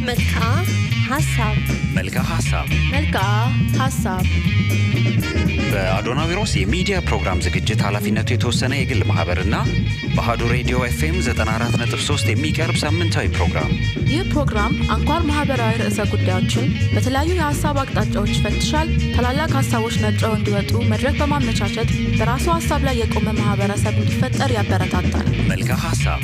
መልካ ሀሳብ መልካ ሀሳብ መልካ ሀሳብ በአዶናዊሮስ የሚዲያ ፕሮግራም ዝግጅት ኃላፊነቱ የተወሰነ የግል ማህበርና በአሀዱ ሬዲዮ ኤፍኤም 94.3 የሚቀርብ ሳምንታዊ ፕሮግራም ይህ ፕሮግራም አንኳር ማህበራዊ ርዕሰ ጉዳዮችን በተለያዩ የሀሳብ አቅጣጫዎች ይፈትሻል። ታላላቅ ሀሳቦች ነጥረው እንዲወጡ መድረክ በማመቻቸት በራሱ ሀሳብ ላይ የቆመ ማህበረሰብ እንዲፈጠር ያበረታታል። መልካ ሀሳብ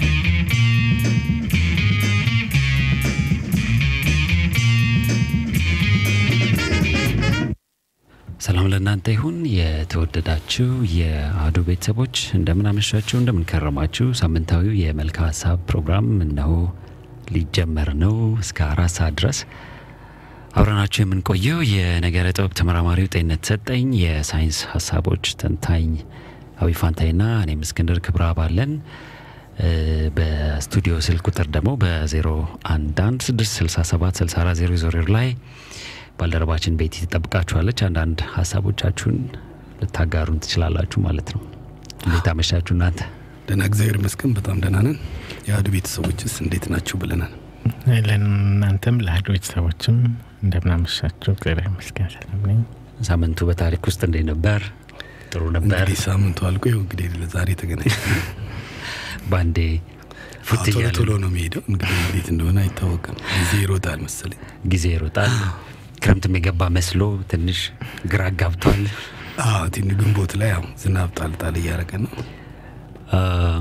ሰላም ለእናንተ ይሁን። የተወደዳችሁ የአህዱ ቤተሰቦች እንደምን አመሻችሁ፣ እንደምን ከረማችሁ። ሳምንታዊው የመልካ ሀሳብ ፕሮግራም እነሆ ሊጀመር ነው። እስከ አራት ሰዓት ድረስ አብረናችሁ የምንቆየው የነገረ ጥበብ ተመራማሪው ጤንነት ሰጠኝ፣ የሳይንስ ሀሳቦች ተንታኝ አዊ ፋንታይና እኔም እስክንድር ክብረ አባለን በስቱዲዮ ስልክ ቁጥር ደግሞ በ011 667 6400 ላይ ባልደረባችን ቤቲ ትጠብቃችኋለች። አንዳንድ ሀሳቦቻችሁን ልታጋሩን ትችላላችሁ ማለት ነው። እንዴት አመሻችሁ እናንተ? ደህና እግዚአብሔር ይመስገን በጣም ደህና ነን። የአህዱ ቤተሰቦችስ እንዴት ናችሁ ብለናል። ለእናንተም ለአህዱ ቤተሰቦችም እንደምናመሻችሁ እግዚአብሔር ይመስገን ሰላም ነኝ። ሳምንቱ በታሪክ ውስጥ እንዴት ነበር? ጥሩ ነበር። እንግዲህ ሳምንቱ አልቆ ይኸው እንግዲህ ዛሬ ተገናኝ ባንዴ ፉት ቶሎ እያለ ቶሎ ነው የሚሄደው። እንግዲህ እንዴት እንደሆነ አይታወቅም። ጊዜ ይሮጣል መሰለኝ። ጊዜ ይሮጣል። ክረምትም የገባ መስሎ ትንሽ ግራ ጋብቷል። አዎ ትን ግንቦት ላይ ያው ዝናብ ጣል ጣል እያደረገ ነው። አ፣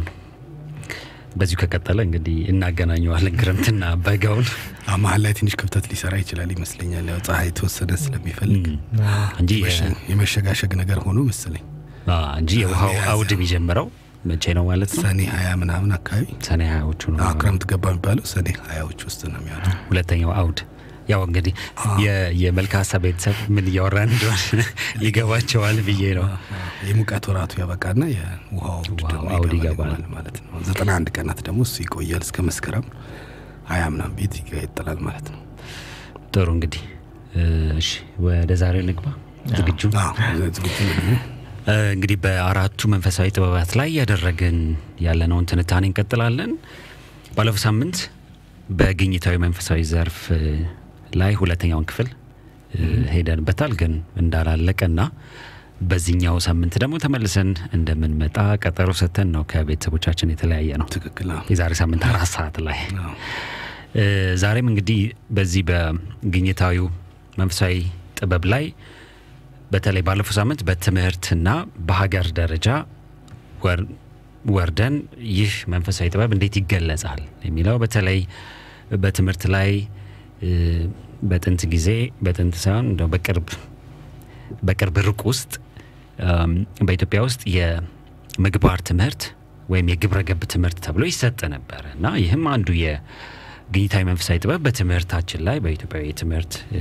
በዚሁ ከቀጠለ እንግዲህ እናገናኘዋለን ክረምትና በጋውን አዎ መሀል ላይ ትንሽ ክፍተት ሊሰራ ይችላል ይመስለኛል። ያው ፀሐይ የተወሰነ ስለሚፈልግ እንጂ የ- መሸ- የመሸጋሸግ ነገር ሆኖ መሰለኝ አ፣ እንጂ የውሃው ሚያዝያ። አውድ የሚጀምረው መቼ ነው ማለት ነው? ሰኔ ሀያ ምናምን አካባቢ ሰኔ ሀያዎቹ ነው። አዎ ክረምት ገባ የሚባለው ሰኔ ሀያዎች ውስጥ ነው የሚሆነው። ሁለተኛው አውድ ያው እንግዲህ የ- የመልካ ሀሳብ ቤተሰብ ምን እያወራን እንደሆነ ይገባቸዋል ብዬ ነው። የሙቀት ወራቱ ያበቃና የውሃው አውድ ውሃው ደግሞ አውድ ይገባል ይገባል። ማለት ነው። ዘጠና አንድ ቀናት ደግሞ እሱ ይቆያል እስከ መስከረም ሀያ ምናምን ቤት ይቀጥላል ማለት ነው። ጥሩ እንግዲህ እሺ፣ ወደ ዛሬው ንግባ። ዝግጁ አዎ፣ ዝግጁ ነን። እ፣ እንግዲህ በአራቱ መንፈሳዊ ጥበባት ላይ ያደረግን ያለነውን ትንታኔ እንቀጥላለን። ባለፈው ሳምንት በግኝታዊ መንፈሳዊ ዘርፍ እ፣ ላይ ሁለተኛውን ክፍል እ፣ ሄደንበታል፣ ግን እንዳላለቀና በዚህኛው ሳምንት ደግሞ ተመልሰን እንደምንመጣ ቀጠሮ ሰተን ነው ከቤተሰቦቻችን የተለያየ ነው። ትክክል። አዎ። የዛሬ ሳምንት አራት ሰዓት ላይ አዎ። እ፣ ዛሬም እንግዲህ በዚህ በግኝታዊው መንፈሳዊ ጥበብ ላይ በተለይ ባለፈው ሳምንት በትምህርትና በሀገር ደረጃ ወር- ወርደን ይህ መንፈሳዊ ጥበብ እንዴት ይገለጻል የሚለው በተለይ በትምህርት ላይ እ፣ በጥንት ጊዜ በጥንት ሳይሆን እንደው በቅርብ በቅርብ ሩቅ ውስጥ እም፣ በኢትዮጵያ ውስጥ የምግባር ትምህርት ወይም የግብረ ገብ ትምህርት ተብሎ ይሰጥ ነበር እና ይህም አንዱ የግኝታዊ መንፈሳዊ ጥበብ በትምህርታችን ላይ በኢትዮጵያዊ የትምህርት እ፣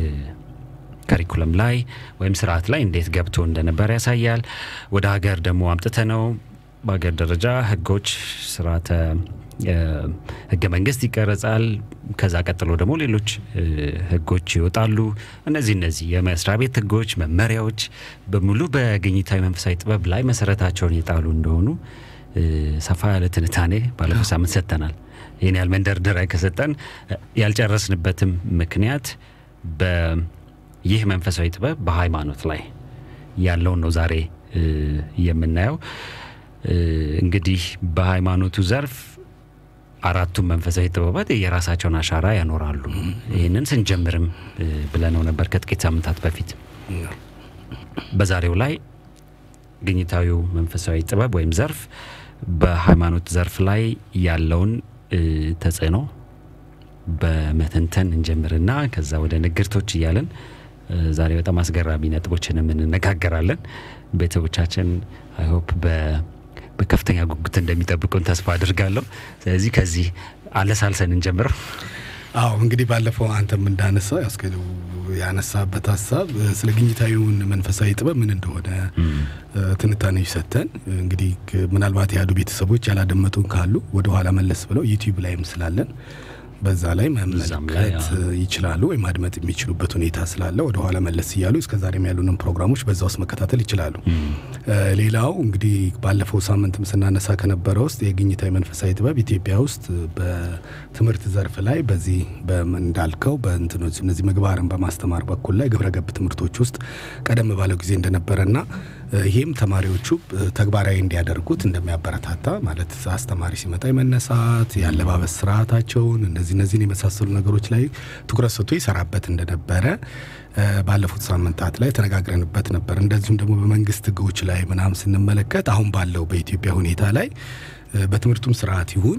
ከሪኩለም ላይ ወይም ስርዓት ላይ እንዴት ገብቶ እንደነበር ያሳያል። ወደ ሀገር ደግሞ አምጥተ ነው በሀገር ደረጃ ህጎች፣ ስርዓተ እ፣ ህገ መንግስት ይቀረጻል። ከዛ ቀጥሎ ደግሞ ሌሎች እ፣ ህጎች ይወጣሉ። እነዚህ እነዚህ የመስሪያ ቤት ህጎች፣ መመሪያዎች በሙሉ በግኝታዊ መንፈሳዊ ጥበብ ላይ መሰረታቸውን የጣሉ እንደሆኑ እ፣ ሰፋ ያለ ትንታኔ ባለፈው ሳምንት ሰጥተናል። ይህን ያህል መንደርደሪያ ከሰጠን እ፣ ያልጨረስንበትም ምክንያት በይህ መንፈሳዊ ጥበብ በሃይማኖት ላይ ያለውን ነው ዛሬ እ፣ የምናየው። እ፣ እንግዲህ በሃይማኖቱ ዘርፍ አራቱም መንፈሳዊ ጥበባት የራሳቸውን አሻራ ያኖራሉ። ይህንን ስንጀምርም እ፣ ብለነው ነበር ከጥቂት ሳምንታት በፊት። በዛሬው ላይ ግኝታዊው መንፈሳዊ ጥበብ ወይም ዘርፍ በሃይማኖት ዘርፍ ላይ ያለውን እ፣ ተጽዕኖ በመተንተን እንጀምርና ከዛ ወደ ንግርቶች እያለን እ፣ ዛሬ በጣም አስገራሚ ነጥቦችንም እንነጋገራለን። ቤተሰቦቻችን አይሆፕ በከፍተኛ ጉጉት እንደሚጠብቁን ተስፋ አድርጋለሁ። ስለዚህ ከዚህ አለሳልሰን እንጀምር። አዎ እንግዲህ ባለፈው አንተም እንዳነሳው ያው እስከ ያነሳበት ሀሳብ እ፣ ስለ ግኝታዊውን መንፈሳዊ ጥበብ ምን እንደሆነ እ፣ ትንታኔዎች ሰጥተን እ፣ እንግዲህ ክ- ምናልባት የአህዱ ቤተሰቦች ያላደመጡን ካሉ ወደ ኋላ መለስ ብለው ዩቲዩብ ላይም ስላለን በዛ ላይ እዛም ላይ መመልከት ይችላሉ ወይም ማድመጥ የሚችሉበት ሁኔታ ስላለ ወደኋላ መለስ እያሉ እስከ ዛሬም ያሉንን ፕሮግራሞች በዛ ውስጥ መከታተል ይችላሉ። እ፣ ሌላው እንግዲህ ባለፈው ሳምንትም ስናነሳ ከነበረ ውስጥ የግኝታዊ መንፈሳዊ ጥበብ ኢትዮጵያ ውስጥ በትምህርት ዘርፍ ላይ በዚህ በምን እንዳልከው በእንትኖች እነዚህ ምግባርን በማስተማር በኩል ላይ ግብረ ገብ ትምህርቶች ውስጥ ቀደም ባለው ጊዜ እንደነበረና እ፣ ይሄም ተማሪዎቹ እ፣ ተግባራዊ እንዲያደርጉት እንደሚያበረታታ ማለት አስተማሪ ሲመጣ የመነሳት የአለባበስ ስርዓታቸውን እነዚህ እነዚህን የመሳሰሉ ነገሮች ላይ ትኩረት ሰጥቶ ይሰራበት እንደነበረ እ፣ ባለፉት ሳምንታት ላይ ተነጋግረንበት ነበር። እንደዚሁም ደግሞ በመንግስት ህጎች ላይ ምናምን ስንመለከት አሁን ባለው በኢትዮጵያ ሁኔታ ላይ እ፣ በትምህርቱም ስርዓት ይሁን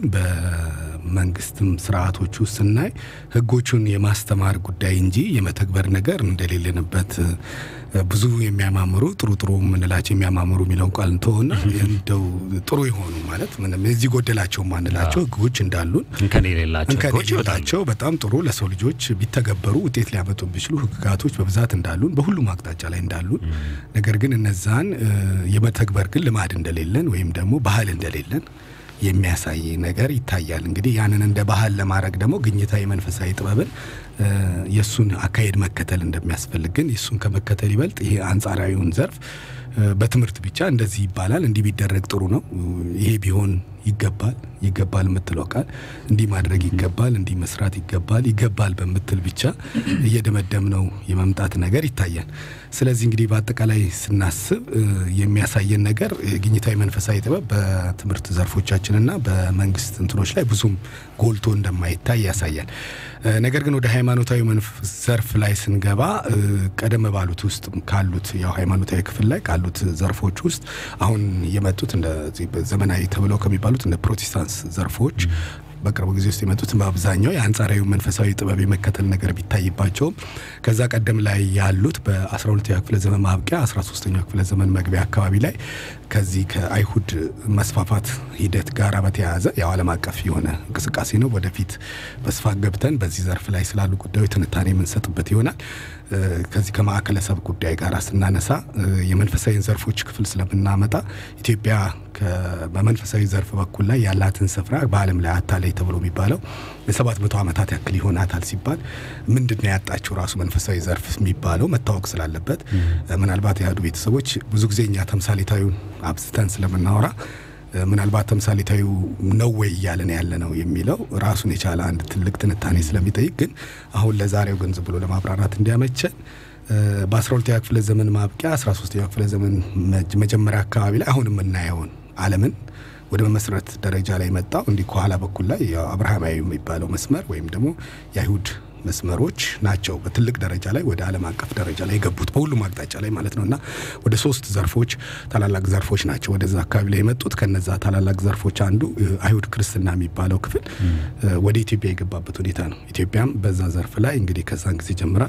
በመንግስትም ስርዓቶች ውስጥ ስናይ ህጎቹን የማስተማር ጉዳይ እንጂ የመተግበር ነገር እንደሌለንበት እ፣ ብዙ የሚያማምሩ ጥሩ ጥሩ የምንላቸው የሚያማምሩ የሚለውን ቃል እንተሆና እንደው ጥሩ የሆኑ ማለት ምንም እዚህ ጎደላቸው ማንላቸው ህጎች እንዳሉን እንከን የሌላቸው እንከን ህጎች በጣም የሌላቸው በጣም ጥሩ ለሰው ልጆች ቢተገበሩ ውጤት ሊያመጡ የሚችሉ ህግጋቶች በብዛት እንዳሉን በሁሉም አቅጣጫ ላይ እንዳሉን፣ ነገር ግን እነዛን እ፣ የመተግበር ግን ልማድ እንደሌለን ወይም ደግሞ ባህል እንደሌለን የሚያሳይ ነገር ይታያል። እንግዲህ ያንን እንደ ባህል ለማድረግ ደግሞ ግኝታዊ መንፈሳዊ ጥበብን እ፣ የእሱን አካሄድ መከተል እንደሚያስፈልግ ግን የእሱን ከመከተል ይበልጥ ይሄ አንጻራዊውን ዘርፍ እ፣ በትምህርት ብቻ እንደዚህ ይባላል እንዲህ ቢደረግ ጥሩ ነው ይሄ ቢሆን ይገባል ይገባል የምትለው ቃል እንዲህ ማድረግ ይገባል እንዲህ መስራት ይገባል ይገባል በምትል ብቻ እየደመደምነው የመምጣት ነገር ይታያል። ስለዚህ እንግዲህ በአጠቃላይ ስናስብ እ፣ የሚያሳየን ነገር እ፣ ግኝታዊ መንፈሳዊ ጥበብ በትምህርት ዘርፎቻችንና በመንግስት እንትኖች ላይ ብዙም ጎልቶ እንደማይታይ ያሳያል። እ፣ ነገር ግን ወደ ሃይማኖታዊ መንፈስ ዘርፍ ላይ ስንገባ እ፣ ቀደም ባሉት ውስጥ ካሉት ያው ሃይማኖታዊ ክፍል ላይ ካሉት ዘርፎች ውስጥ አሁን የመጡት እንደዚህ ዘመናዊ ተብለው ከሚባሉት እንደ ፕሮቴስታንት ዘርፎች በቅርቡ ጊዜ ውስጥ የመጡት በአብዛኛው የአንጻራዊ መንፈሳዊ ጥበብ የመከተል ነገር ቢታይባቸውም ከዛ ቀደም ላይ ያሉት በ12ኛ ክፍለ ዘመን ማብቂያ 13ኛው ክፍለ ዘመን መግቢያ አካባቢ ላይ ከዚህ ከአይሁድ መስፋፋት ሂደት ጋር በተያያዘ ያው ዓለም አቀፍ የሆነ እንቅስቃሴ ነው። ወደፊት በስፋት ገብተን በዚህ ዘርፍ ላይ ስላሉ ጉዳዮች ትንታኔ የምንሰጥበት ይሆናል። እ፣ ከዚህ ከማዕከለ ሰብ ጉዳይ ጋር ስናነሳ እ፣ የመንፈሳዊ ዘርፎች ክፍል ስለምናመጣ ኢትዮጵያ ከ- በመንፈሳዊ ዘርፍ በኩል ላይ ያላትን ስፍራ በዓለም ላይ አታላይ ተብሎ የሚባለው የሰባት መቶ ዓመታት ያክል ይሆናታል ሲባል ምንድን ነው ያጣችው ራሱ መንፈሳዊ ዘርፍ የሚባለው መታወቅ ስላለበት እ፣ ምናልባት የአህዱ ቤተሰቦች ብዙ ጊዜ እኛ ተምሳሌታዊውን አብዝተን ስለምናወራ እ፣ ምናልባት ተምሳሌታዊው ነው ወይ እያለን ያለ ነው የሚለው ራሱን የቻለ አንድ ትልቅ ትንታኔ ስለሚጠይቅ ግን አሁን ለዛሬው ግን ዝም ብሎ ለማብራራት እንዲያመቸን እ፣ በ12ኛ ክፍለ ዘመን ማብቂያ 13ኛ ክፍለ ዘመን መጅ- መጀመሪያ አካባቢ ላይ አሁን የምናየውን ዓለምን ወደ መመስረት ደረጃ ላይ መጣው እንዲህ ከኋላ በኩል ላይ ያው አብርሃማዊ የሚባለው መስመር ወይም ደግሞ የአይሁድ መስመሮች ናቸው በትልቅ ደረጃ ላይ ወደ ዓለም አቀፍ ደረጃ ላይ የገቡት በሁሉም አቅጣጫ ላይ ማለት ነው። እና ወደ ሶስት ዘርፎች ታላላቅ ዘርፎች ናቸው ወደዛ አካባቢ ላይ የመጡት። ከነዛ ታላላቅ ዘርፎች አንዱ እ፣ አይሁድ ክርስትና የሚባለው ክፍል እ፣ ወደ ኢትዮጵያ የገባበት ሁኔታ ነው። ኢትዮጵያም በዛ ዘርፍ ላይ እንግዲህ ከዛን ጊዜ ጀምራ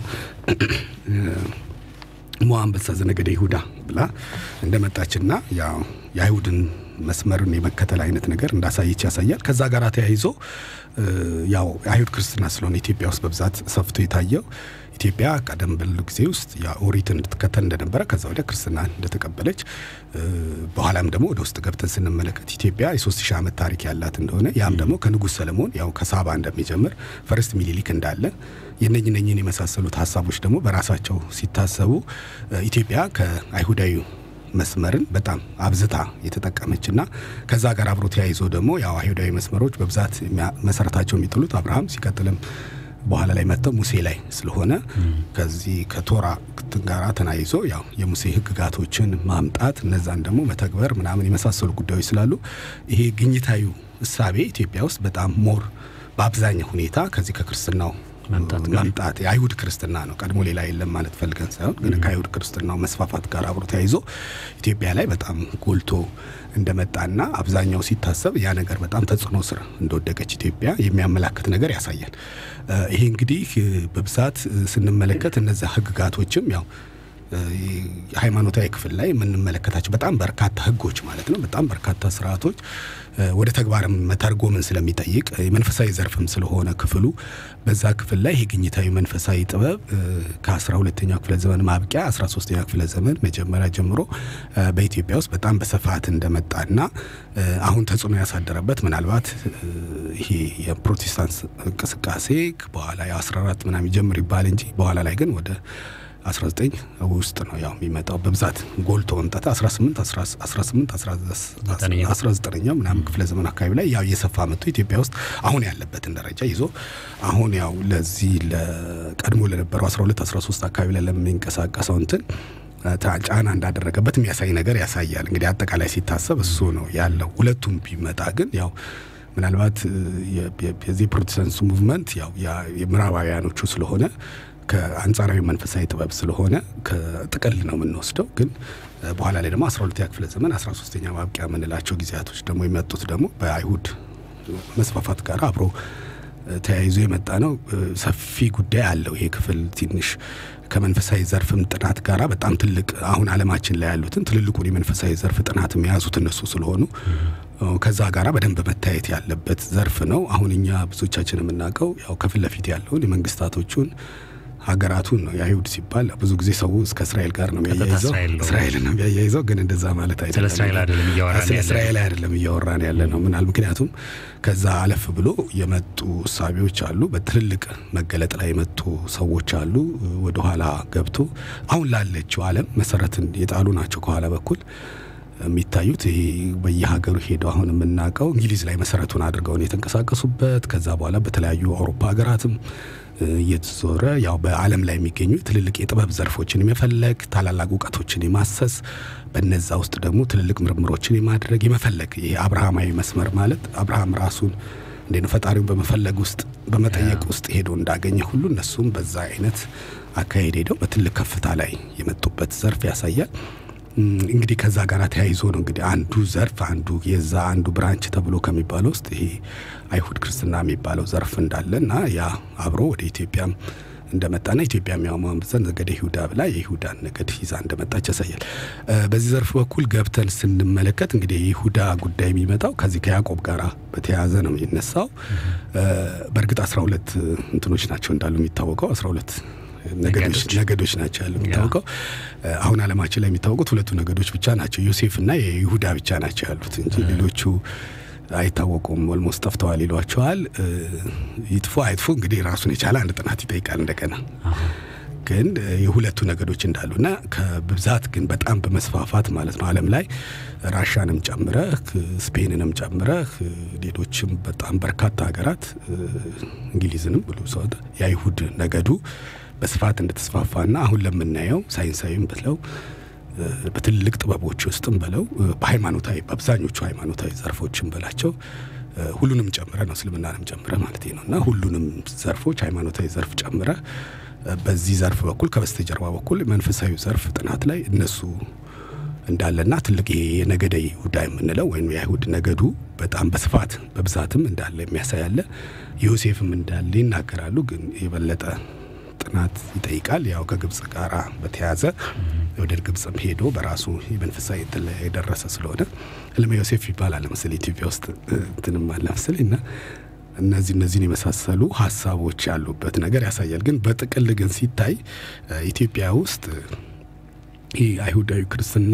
ሞ አንበሳ ዘነገደ ይሁዳ ብላ እንደመጣችና ያው የአይሁድን መስመርን የመከተል አይነት ነገር እንዳሳየች ያሳያል። ከዛ ጋር ተያይዞ እ፣ ያው የአይሁድ ክርስትና ስለሆነ ኢትዮጵያ ውስጥ በብዛት ሰፍቶ የታየው ኢትዮጵያ ቀደም ባሉ ጊዜ ውስጥ ኦሪትን እንድትከተል እንደነበረ ከዛ ወዲያ ክርስትና እንደተቀበለች እ፣ በኋላም ደግሞ ወደ ውስጥ ገብተን ስንመለከት ኢትዮጵያ የሶስት ሺህ ዓመት ታሪክ ያላት እንደሆነ ያም ደግሞ ከንጉሥ ሰለሞን ያው ከሳባ እንደሚጀምር ፈርስት ሚኒሊክ እንዳለ የነኝ ነኝን የመሳሰሉት ሀሳቦች ደግሞ በራሳቸው ሲታሰቡ እ፣ ኢትዮጵያ ከአይሁዳዊ መስመርን በጣም አብዝታ የተጠቀመችና ከዛ ጋር አብሮ ተያይዞ ደግሞ ያው አይሁዳዊ መስመሮች በብዛት የሚያ- መሰረታቸው የሚጥሉት አብርሃም ሲቀጥልም በኋላ ላይ መጥተው ሙሴ ላይ ስለሆነ ከዚህ ከቶራ እንትን ጋራ ተናይዞ ያው የሙሴ ሕግጋቶችን ማምጣት እነዛን ደግሞ መተግበር ምናምን የመሳሰሉ ጉዳዮች ስላሉ ይሄ ግኝታዊ እሳቤ ኢትዮጵያ ውስጥ በጣም ሞር በአብዛኛው ሁኔታ ከዚህ ከክርስትናው መምጣት ጋር መምጣት የአይሁድ ክርስትና ነው። ቀድሞ ሌላ የለም ማለት ፈልገን ሳይሆን ግን ከአይሁድ ክርስትናው መስፋፋት ጋር አብሮ ተያይዞ ኢትዮጵያ ላይ በጣም ጎልቶ እንደመጣና አብዛኛው ሲታሰብ ያ ነገር በጣም ተጽዕኖ ስር እንደወደቀች ኢትዮጵያ የሚያመላክት ነገር ያሳያል። እ፣ ይሄ እንግዲህ እ፣ በብዛት እ፣ ስንመለከት እነዚያ ህግጋቶችም ያው ሃይማኖታዊ ክፍል ላይ የምንመለከታቸው በጣም በርካታ ህጎች ማለት ነው፣ በጣም በርካታ ስርዓቶች ወደ ተግባርም መተርጎምን ስለሚጠይቅ የመንፈሳዊ ዘርፍም ስለሆነ ክፍሉ በዛ ክፍል ላይ የግኝታዊ መንፈሳዊ ጥበብ ከአስራ ሁለተኛው ክፍለ ዘመን ማብቂያ አስራ ሶስተኛው ክፍለ ዘመን መጀመሪያ ጀምሮ በኢትዮጵያ ውስጥ በጣም በስፋት እንደመጣና አሁን ተጽዕኖ ያሳደረበት ምናልባት ይሄ የፕሮቴስታንት እንቅስቃሴ በኋላ የ14 ምናምን ይጀምር ይባል እንጂ በኋላ ላይ ግን ወደ 19 ውስጥ ነው ያው የሚመጣው በብዛት ጎልቶ መምጣት 18 18 19ኛው ምናምን ክፍለ ዘመን አካባቢ ላይ ያው እየሰፋ መጥቶ ኢትዮጵያ ውስጥ አሁን ያለበትን ደረጃ ይዞ አሁን ያው ለዚህ ለቀድሞ ለነበረው 12 13 አካባቢ ላይ ለሚንቀሳቀሰው እንትን ጫና እንዳደረገበት የሚያሳይ ነገር ያሳያል። እንግዲህ አጠቃላይ ሲታሰብ እሱ ነው ያለው። ሁለቱም ቢመጣ ግን ያው ምናልባት የዚህ ፕሮቴስታንቱ ሙቭመንት ያው የምዕራባውያኖቹ ስለሆነ ከአንጻራዊ መንፈሳዊ ጥበብ ስለሆነ ከጥቅል ነው የምንወስደው። ግን በኋላ ላይ ደግሞ 12ኛ ክፍለ ዘመን 13ኛ ማብቂያ የምንላቸው ጊዜያቶች ደግሞ የመጡት ደግሞ በአይሁድ መስፋፋት ጋር አብሮ ተያይዞ የመጣ ነው። ሰፊ ጉዳይ አለው ይሄ ክፍል ትንሽ ከመንፈሳዊ ዘርፍም ጥናት ጋር በጣም ትልቅ አሁን ዓለማችን ላይ ያሉትን ትልልቁን የመንፈሳዊ ዘርፍ ጥናት የያዙት እነሱ ስለሆኑ ከዛ ጋራ በደንብ መታየት ያለበት ዘርፍ ነው። አሁን እኛ ብዙዎቻችን የምናውቀው ያው ከፊት ለፊት ያለውን የመንግስታቶቹን ሀገራቱን ነው። የአይሁድ ሲባል ብዙ ጊዜ ሰው እስከ እስራኤል ጋር ነው የሚያያይዘው፣ እስራኤል ነው የሚያያይዘው። ግን እንደዛ ማለት አይደለም። ስለ እስራኤል አይደለም እያወራን ስለ ያለ እስራኤል አይደለም እያወራን ያለ ነው። ምናል ምክንያቱም ከዛ አለፍ ብሎ የመጡ እሳቤዎች አሉ። በትልልቅ መገለጥ ላይ የመጡ ሰዎች አሉ። ወደኋላ ገብቶ አሁን ላለችው ዓለም መሰረትን የጣሉ ናቸው። ከኋላ በኩል የሚታዩት ይሄ በየሀገሩ ሄደው አሁን የምናውቀው እንግሊዝ ላይ መሰረቱን አድርገውን የተንቀሳቀሱበት ከዛ በኋላ በተለያዩ አውሮፓ ሀገራትም እየተዞረ ያው በዓለም ላይ የሚገኙ ትልልቅ የጥበብ ዘርፎችን የመፈለግ ታላላቅ እውቀቶችን የማሰስ በነዛ ውስጥ ደግሞ ትልልቅ ምርምሮችን የማድረግ የመፈለግ ይሄ አብርሃማዊ መስመር ማለት አብርሃም ራሱን እንዴ ነው ፈጣሪውን በመፈለግ ውስጥ በመጠየቅ ውስጥ ሄዶ እንዳገኘ ሁሉ እነሱም በዛ አይነት አካሄድ ሄደው በትልቅ ከፍታ ላይ የመጡበት ዘርፍ ያሳያል። እንግዲህ ከዛ ጋር ተያይዞ ነው እንግዲህ አንዱ ዘርፍ አንዱ የዛ አንዱ ብራንች ተብሎ ከሚባለው ውስጥ ይሄ አይሁድ ክርስትና የሚባለው ዘርፍ እንዳለ እና ያ አብሮ ወደ ኢትዮጵያም እንደመጣና ኢትዮጵያ የሚያማምዘን ነገደ ይሁዳ ብላ የይሁዳን ነገድ ይዛ እንደመጣች ያሳያል። በዚህ ዘርፍ በኩል ገብተን ስንመለከት እንግዲህ የይሁዳ ጉዳይ የሚመጣው ከዚህ ከያዕቆብ ጋር በተያያዘ ነው የሚነሳው። በእርግጥ አስራ ሁለት እንትኖች ናቸው እንዳሉ የሚታወቀው አስራ ሁለት ነገዶች ናቸው ያለው የሚታወቀው። አሁን አለማችን ላይ የሚታወቁት ሁለቱ ነገዶች ብቻ ናቸው፣ ዮሴፍ እና የይሁዳ ብቻ ናቸው ያሉት እንጂ ሌሎቹ አይታወቁም። ኦልሞስት ጠፍተዋል ይሏቸዋል። ይጥፉ አይጥፉ እንግዲህ ራሱን የቻለ አንድ ጥናት ይጠይቃል እንደገና ግን የሁለቱ ነገዶች እንዳሉና ከብዛት ግን በጣም በመስፋፋት ማለት ነው ዓለም ላይ ራሻንም ጨምረህ ስፔንንም ጨምረህ ሌሎችም በጣም በርካታ ሀገራት እንግሊዝንም ብሎ ሰው የአይሁድ ነገዱ በስፋት እንደተስፋፋና አሁን ለምናየው ሳይንሳዊም ብለው በትልልቅ ጥበቦች ውስጥም ብለው በሃይማኖታዊ በአብዛኞቹ ሃይማኖታዊ ዘርፎችም በላቸው ሁሉንም ጨምረ ነው እስልምናንም ጨምረ ማለት ነው እና ሁሉንም ዘርፎች ሃይማኖታዊ ዘርፍ ጨምረ በዚህ ዘርፍ በኩል ከበስተጀርባ በኩል መንፈሳዊ ዘርፍ ጥናት ላይ እነሱ እንዳለና ትልቅ ይሄ የነገደ ይሁዳ የምንለው ወይም የአይሁድ ነገዱ በጣም በስፋት በብዛትም እንዳለ የሚያሳይ አለ። ዮሴፍም እንዳለ ይናገራሉ። ግን የበለጠ ጥናት ይጠይቃል። ያው ከግብጽ ጋር በተያያዘ ወደ ግብጽም ሄዶ በራሱ የመንፈሳዊ እንትን ላይ የደረሰ ስለሆነ ህልመ ዮሴፍ ይባላል መሰለኝ ኢትዮጵያ ውስጥ እንትንም አለ መሰለኝ እና እነዚህ እነዚህን የመሳሰሉ ሀሳቦች ያሉበት ነገር ያሳያል። ግን በጥቅል ግን ሲታይ ኢትዮጵያ ውስጥ ይህ አይሁዳዊ ክርስትና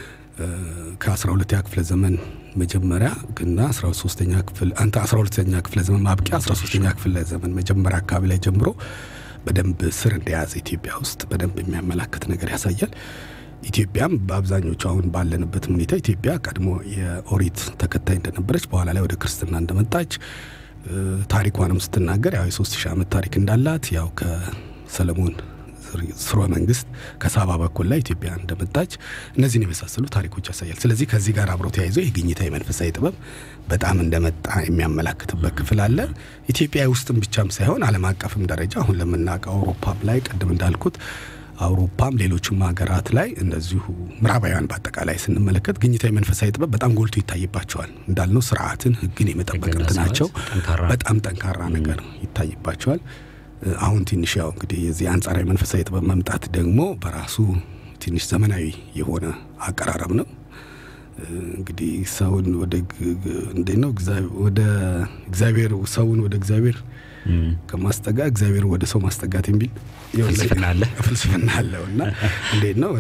ከአስራ ሁለተኛ ክፍለ ዘመን መጀመሪያ ግና አስራ ሶስተኛ ክፍል አንተ አስራ ሁለተኛ ክፍለ ዘመን ማብቂያ አስራ ሶስተኛ ክፍለ ዘመን መጀመሪያ አካባቢ ላይ ጀምሮ በደንብ ስር እንደያዘ ኢትዮጵያ ውስጥ በደንብ የሚያመላክት ነገር ያሳያል። ኢትዮጵያም በአብዛኞቹ አሁን ባለንበት ሁኔታ ኢትዮጵያ ቀድሞ የኦሪት ተከታይ እንደነበረች በኋላ ላይ ወደ ክርስትና እንደመጣች ታሪኳንም ስትናገር ያው የሶስት ሺህ ዓመት ታሪክ እንዳላት ያው ከሰለሞን ስርወ መንግስት ከሳባ በኩል ላይ ኢትዮጵያ እንደመጣች እነዚህን የመሳሰሉ ታሪኮች ያሳያል። ስለዚህ ከዚህ ጋር አብሮ ተያይዞ የግኝታ የመንፈሳዊ ጥበብ በጣም እንደመጣ የሚያመላክትበት ክፍል አለ። ኢትዮጵያ ውስጥም ብቻም ሳይሆን ዓለም አቀፍም ደረጃ አሁን ለምናውቀው አውሮፓም ላይ ቅድም እንዳልኩት አውሮፓም ሌሎችም ሀገራት ላይ እንደዚሁ ምዕራባውያን በአጠቃላይ ስንመለከት ግኝታዊ መንፈሳዊ ጥበብ በጣም ጎልቶ ይታይባቸዋል። እንዳልነው ስርዓትን፣ ህግን የመጠበቅ እንትናቸው በጣም ጠንካራ ነገር ይታይባቸዋል። አሁን ትንሽ ያው እንግዲህ የዚህ አንጻራዊ መንፈሳዊ ጥበብ መምጣት ደግሞ በራሱ ትንሽ ዘመናዊ የሆነ አቀራረብ ነው። እንግዲህ ሰውን ወደ እንዴት ነው ወደ እግዚአብሔር ሰውን ወደ እግዚአብሔር ከማስጠጋ እግዚአብሔር ወደ ሰው ማስጠጋት የሚል ፍልስፍና አለ ፍልስፍና አለው እና እንዴት ነው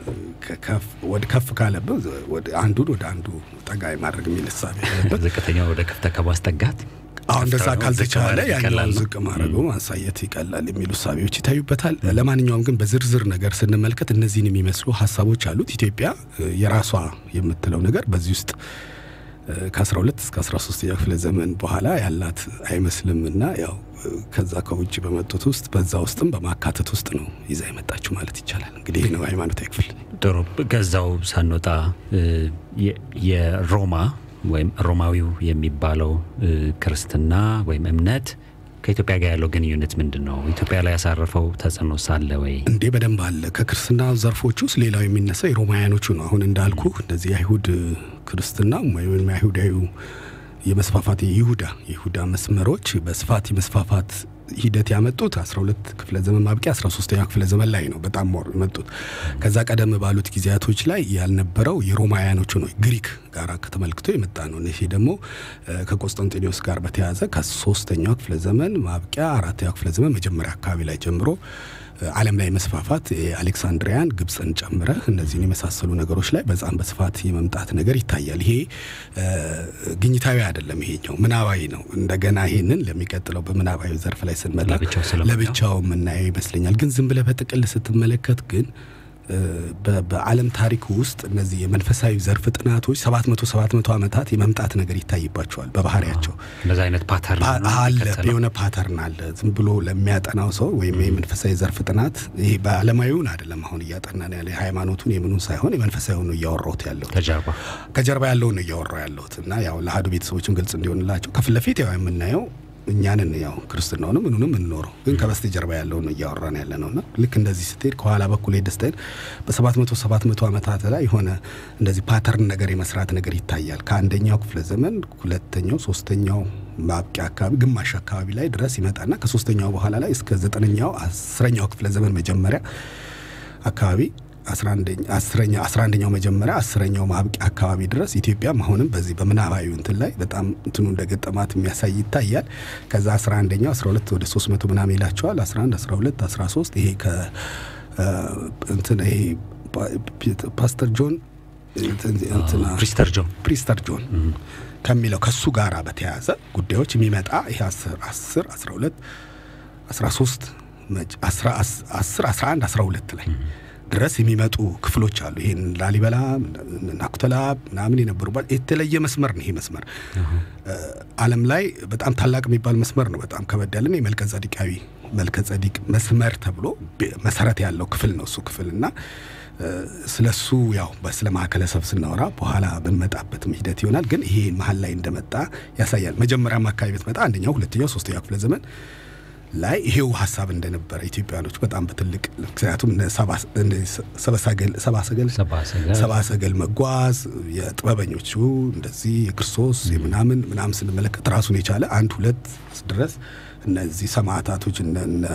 ወደ ከፍ ካለበት አንዱን ወደ አንዱ ጠጋ ማድረግ የሚል እሳቤ ያለበት ዝቅተኛው ወደ ከፍታ ከማስጠጋት አሁን እንደዛ ካልተቻለ ያኛውን ይቀላል። ዝቅ ማድረጉ ማሳየት ይቀላል የሚሉ እሳቤዎች ይታዩበታል። ለማንኛውም ግን በዝርዝር ነገር ስንመልከት እነዚህን የሚመስሉ ሀሳቦች አሉት። ኢትዮጵያ እ፣ የራሷ የምትለው ነገር በዚህ ውስጥ እ፣ ከ12 እስከ 13ኛ ክፍለ ዘመን በኋላ ያላት አይመስልም እና ያው እ፣ ከዛ ከውጭ በመጡት ውስጥ በዛ ውስጥም በማካተት ውስጥ ነው ይዛ የመጣችው ማለት ይቻላል። እንግዲህ ይህ ነው ሃይማኖታዊ ክፍል። ጥሩ ከዛው ሳንወጣ እ፣ የ- የሮማ ወይም ሮማዊው የሚባለው እ፣ ክርስትና ወይም እምነት ከኢትዮጵያ ጋር ያለው ግንኙነት ምንድን ነው? ኢትዮጵያ ላይ ያሳረፈው ተጽዕኖ ሳለ ወይ? እንዴ በደንብ አለ። ከክርስትና ዘርፎች ውስጥ ሌላው የሚነሳው የሮማውያኖቹ ነው። አሁን እንዳልኩ እንደዚህ የአይሁድ ክርስትና ወይም የአይሁዳዊ የመስፋፋት የይሁዳ የይሁዳ መስመሮች በስፋት የመስፋፋት ሂደት ያመጡት 12 ክፍለ ዘመን ማብቂያ 13ኛው ክፍለ ዘመን ላይ ነው። በጣም ሞር የመጡት ከዛ ቀደም ባሉት ጊዜያቶች ላይ ያልነበረው የሮማውያኖቹ ነው። ግሪክ ጋር ከተመልክቶ የመጣ ነው። ይሄ ደግሞ እ፣ ከቆስጠንጢኖስ ጋር በተያያዘ ከሶስተኛው ክፍለ ዘመን ማብቂያ አራተኛው ክፍለ ዘመን መጀመሪያ አካባቢ ላይ ጀምሮ እ፣ ዓለም ላይ መስፋፋት የአሌክሳንድሪያን ግብፅን ጨምረ እነዚህን የመሳሰሉ ነገሮች ላይ በጣም በስፋት የመምጣት ነገር ይታያል። ይሄ እ፣ ግኝታዊ አይደለም። ይሄኛው ምናባዊ ነው። እንደገና ይሄንን ለሚቀጥለው በምናባዊ ዘርፍ ላይ ስንመጣ ለብቻው ስለምናየው። ለብቻው የምናየው ይመስለኛል። ግን ዝም ብለህ በጥቅል ስትመለከት ግን እ፣ በ- በዓለም ታሪክ ውስጥ እነዚህ የመንፈሳዊ ዘርፍ ጥናቶች ሰባት መቶ ሰባት መቶ ዓመታት የመምጣት ነገር ይታይባቸዋል በባህሪያቸው እንደዚ አይነት ፓተርን ነው አለ የሚከተለው? የሆነ ፓተርን አለ። ዝም ብሎ ለሚያጠናው ሰው ወይም የመንፈሳዊ ዘርፍ ጥናት ይሄ በዓለማዊውን አይደለም አሁን እያጠናን ያለ የሃይማኖቱን የምኑን ሳይሆን የመንፈሳዊውን ነው እያወራሁት ያለው ከጀርባ ከጀርባ ያለውን ነው እያወራው ያለሁት እና ያው ለአህዱ ቤተሰቦችም ግልጽ እንዲሆንላቸው ከፊት ለፊት ያው የምናየው እኛንን ያው ክርስትናውንም ምኑንም የምንኖረው ግን ከበስተጀርባ ያለውን ነው እያወራን ያለ ነው እና ልክ እንደዚህ ስትሄድ ከኋላ በኩል ሄደህ ስትሄድ በሰባት መቶ ሰባት መቶ ዓመታት ላይ የሆነ እንደዚህ ፓተርን ነገር የመስራት ነገር ይታያል። ከአንደኛው ክፍለ ዘመን ሁለተኛው፣ ሶስተኛው ማብቂያ አካባቢ ግማሽ አካባቢ ላይ ድረስ ይመጣና ከሶስተኛው በኋላ ላይ እስከ ዘጠነኛው አስረኛው ክፍለ ዘመን መጀመሪያ አካባቢ አስራ አንደኛው መጀመሪያ አስረኛው ማብቂያ አካባቢ ድረስ ኢትዮጵያም አሁንም በዚህ በምናባዊ እንትን ላይ በጣም እንትኑ እንደገጠማት የሚያሳይ ይታያል። ከዛ አስራ አንደኛው አስራ ሁለት ወደ ሶስት መቶ ምናምን ይላቸዋል። አስራ አንድ አስራ ሁለት አስራ ሶስት ይሄ ከ እ፣ እንትን ይሄ ፓ- ፓስተር ጆን እንትን- እንትና ፕሪስተር ጆን ፕሪስተር ጆን ከሚለው ከሱ ጋራ በተያያዘ ጉዳዮች የሚመጣ ይሄ 10 10 12 13 መጭ- 10 10 11 12 ላይ ድረስ የሚመጡ ክፍሎች አሉ። ይሄን ላሊበላ ናኩተላ ምናምን የነበሩባት የተለየ መስመር ነው። ይሄ መስመር እ፣ ዓለም ላይ በጣም ታላቅ የሚባል መስመር ነው። በጣም ከበድ ያለን የመልከ ጸዲቃዊ መልከ ጸዲቅ መስመር ተብሎ ቤ- መሰረት ያለው ክፍል ነው እሱ ክፍል እና ስለ እሱ ያው ስለ ማዕከለ ሰብ ስናወራ በኋላ ብንመጣበትም ሂደት ይሆናል። ግን ይሄ መሀል ላይ እንደመጣ ያሳያል። መጀመሪያም አካባቢ ብትመጣ አንደኛው፣ ሁለተኛው፣ ሶስተኛው ክፍለ ዘመን ላይ ይሄው ሀሳብ እንደነበረ ኢትዮጵያኖች በጣም በትልቅ ምክንያቱም እነ ሰባ- እነ ሰባ ሰገል- ሰባ ሰገል ሰባ ሰገል ሰባ ሰገል መጓዝ የጥበበኞቹ እንደዚህ የክርስቶስ የምናምን ምናምን ስንመለከት ራሱን የቻለ አንድ ሁለት ድረስ እነዚህ ሰማዕታቶች እነ እነ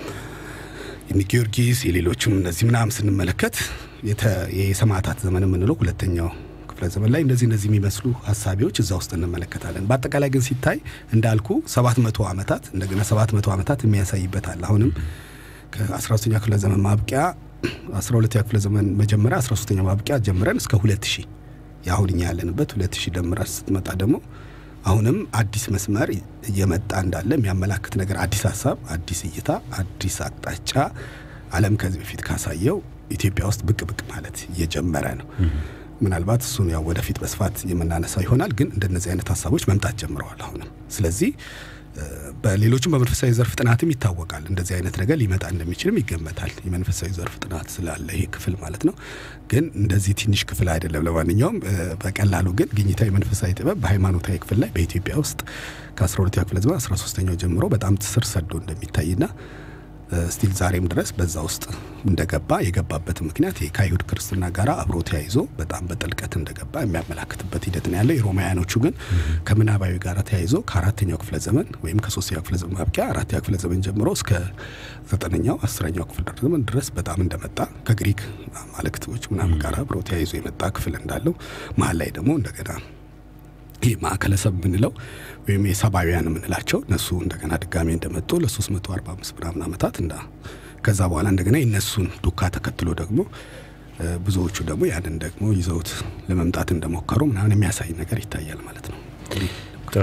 እነ ጊዮርጊስ የሌሎችም እነዚህ ምናምን ስንመለከት የተ- የሰማዕታት ዘመን የምንለው ሁለተኛው ክፍለ ዘመን ላይ እንደዚህ እነዚህ የሚመስሉ ሀሳቢዎች እዛ ውስጥ እንመለከታለን። በአጠቃላይ ግን ሲታይ እንዳልኩ ሰባት መቶ ዓመታት እንደገና ሰባት መቶ ዓመታት የሚያሳይበታል። አሁንም ከ13ኛ ክፍለ ዘመን ማብቂያ 12ኛ ክፍለ ዘመን መጀመሪያ 13ኛ ማብቂያ ጀምረን እስከ 2000 የአሁን እኛ ያለንበት 2000 ደምራ ስትመጣ ደግሞ አሁንም አዲስ መስመር እየመጣ እንዳለ የሚያመላክት ነገር፣ አዲስ ሀሳብ፣ አዲስ እይታ፣ አዲስ አቅጣጫ ዓለም ከዚህ በፊት ካሳየው ኢትዮጵያ ውስጥ ብቅ ብቅ ማለት እየጀመረ ነው። ምናልባት እሱን ያው ወደፊት በስፋት የምናነሳው ይሆናል። ግን እንደነዚህ አይነት ሀሳቦች መምጣት ጀምረዋል አሁንም። ስለዚህ እ፣ በሌሎችም በመንፈሳዊ ዘርፍ ጥናትም ይታወቃል እንደዚህ አይነት ነገር ሊመጣ እንደሚችልም ይገመታል። የመንፈሳዊ ዘርፍ ጥናት ስላለ ይሄ ክፍል ማለት ነው። ግን እንደዚህ ትንሽ ክፍል አይደለም። ለማንኛውም እ፣ በቀላሉ ግን ግኝታዊ መንፈሳዊ ጥበብ በሃይማኖታዊ ክፍል ላይ በኢትዮጵያ ውስጥ ከ12ኛ ክፍለ ዘመን 13ኛው ጀምሮ በጣም ስር ሰዶ እንደሚታይና ስቲል ዛሬም ድረስ በዛ ውስጥ እንደገባ የገባበት ምክንያት ይሄ ከአይሁድ ክርስትና ጋር አብሮ ተያይዞ በጣም በጥልቀት እንደገባ የሚያመላክትበት ሂደት ነው ያለው። የሮማውያኖቹ ግን ከምናባዊ ጋር ተያይዞ ከአራተኛው ክፍለ ዘመን ወይም ከሶስተኛው ክፍለ ዘመን ማብቂያ አራተኛው ክፍለ ዘመን ጀምሮ እስከ ዘጠነኛው አስረኛው ክፍል ዘመን ድረስ በጣም እንደመጣ ከግሪክ አማልክቶች ምናምን ጋር አብሮ ተያይዞ የመጣ ክፍል እንዳለው መሀል ላይ ደግሞ እንደገና ይህ ማዕከለ ሰብ የምንለው ወይም የሰባውያን የምንላቸው እነሱ እንደገና ድጋሜ እንደመጡ ለ345 ምናምን ዓመታት እንዳ ከዛ በኋላ እንደገና የነሱን ዱካ ተከትሎ ደግሞ ብዙዎቹ ደግሞ ያንን ደግሞ ይዘውት ለመምጣት እንደሞከሩ ምናምን የሚያሳይ ነገር ይታያል ማለት ነው። ጥሩ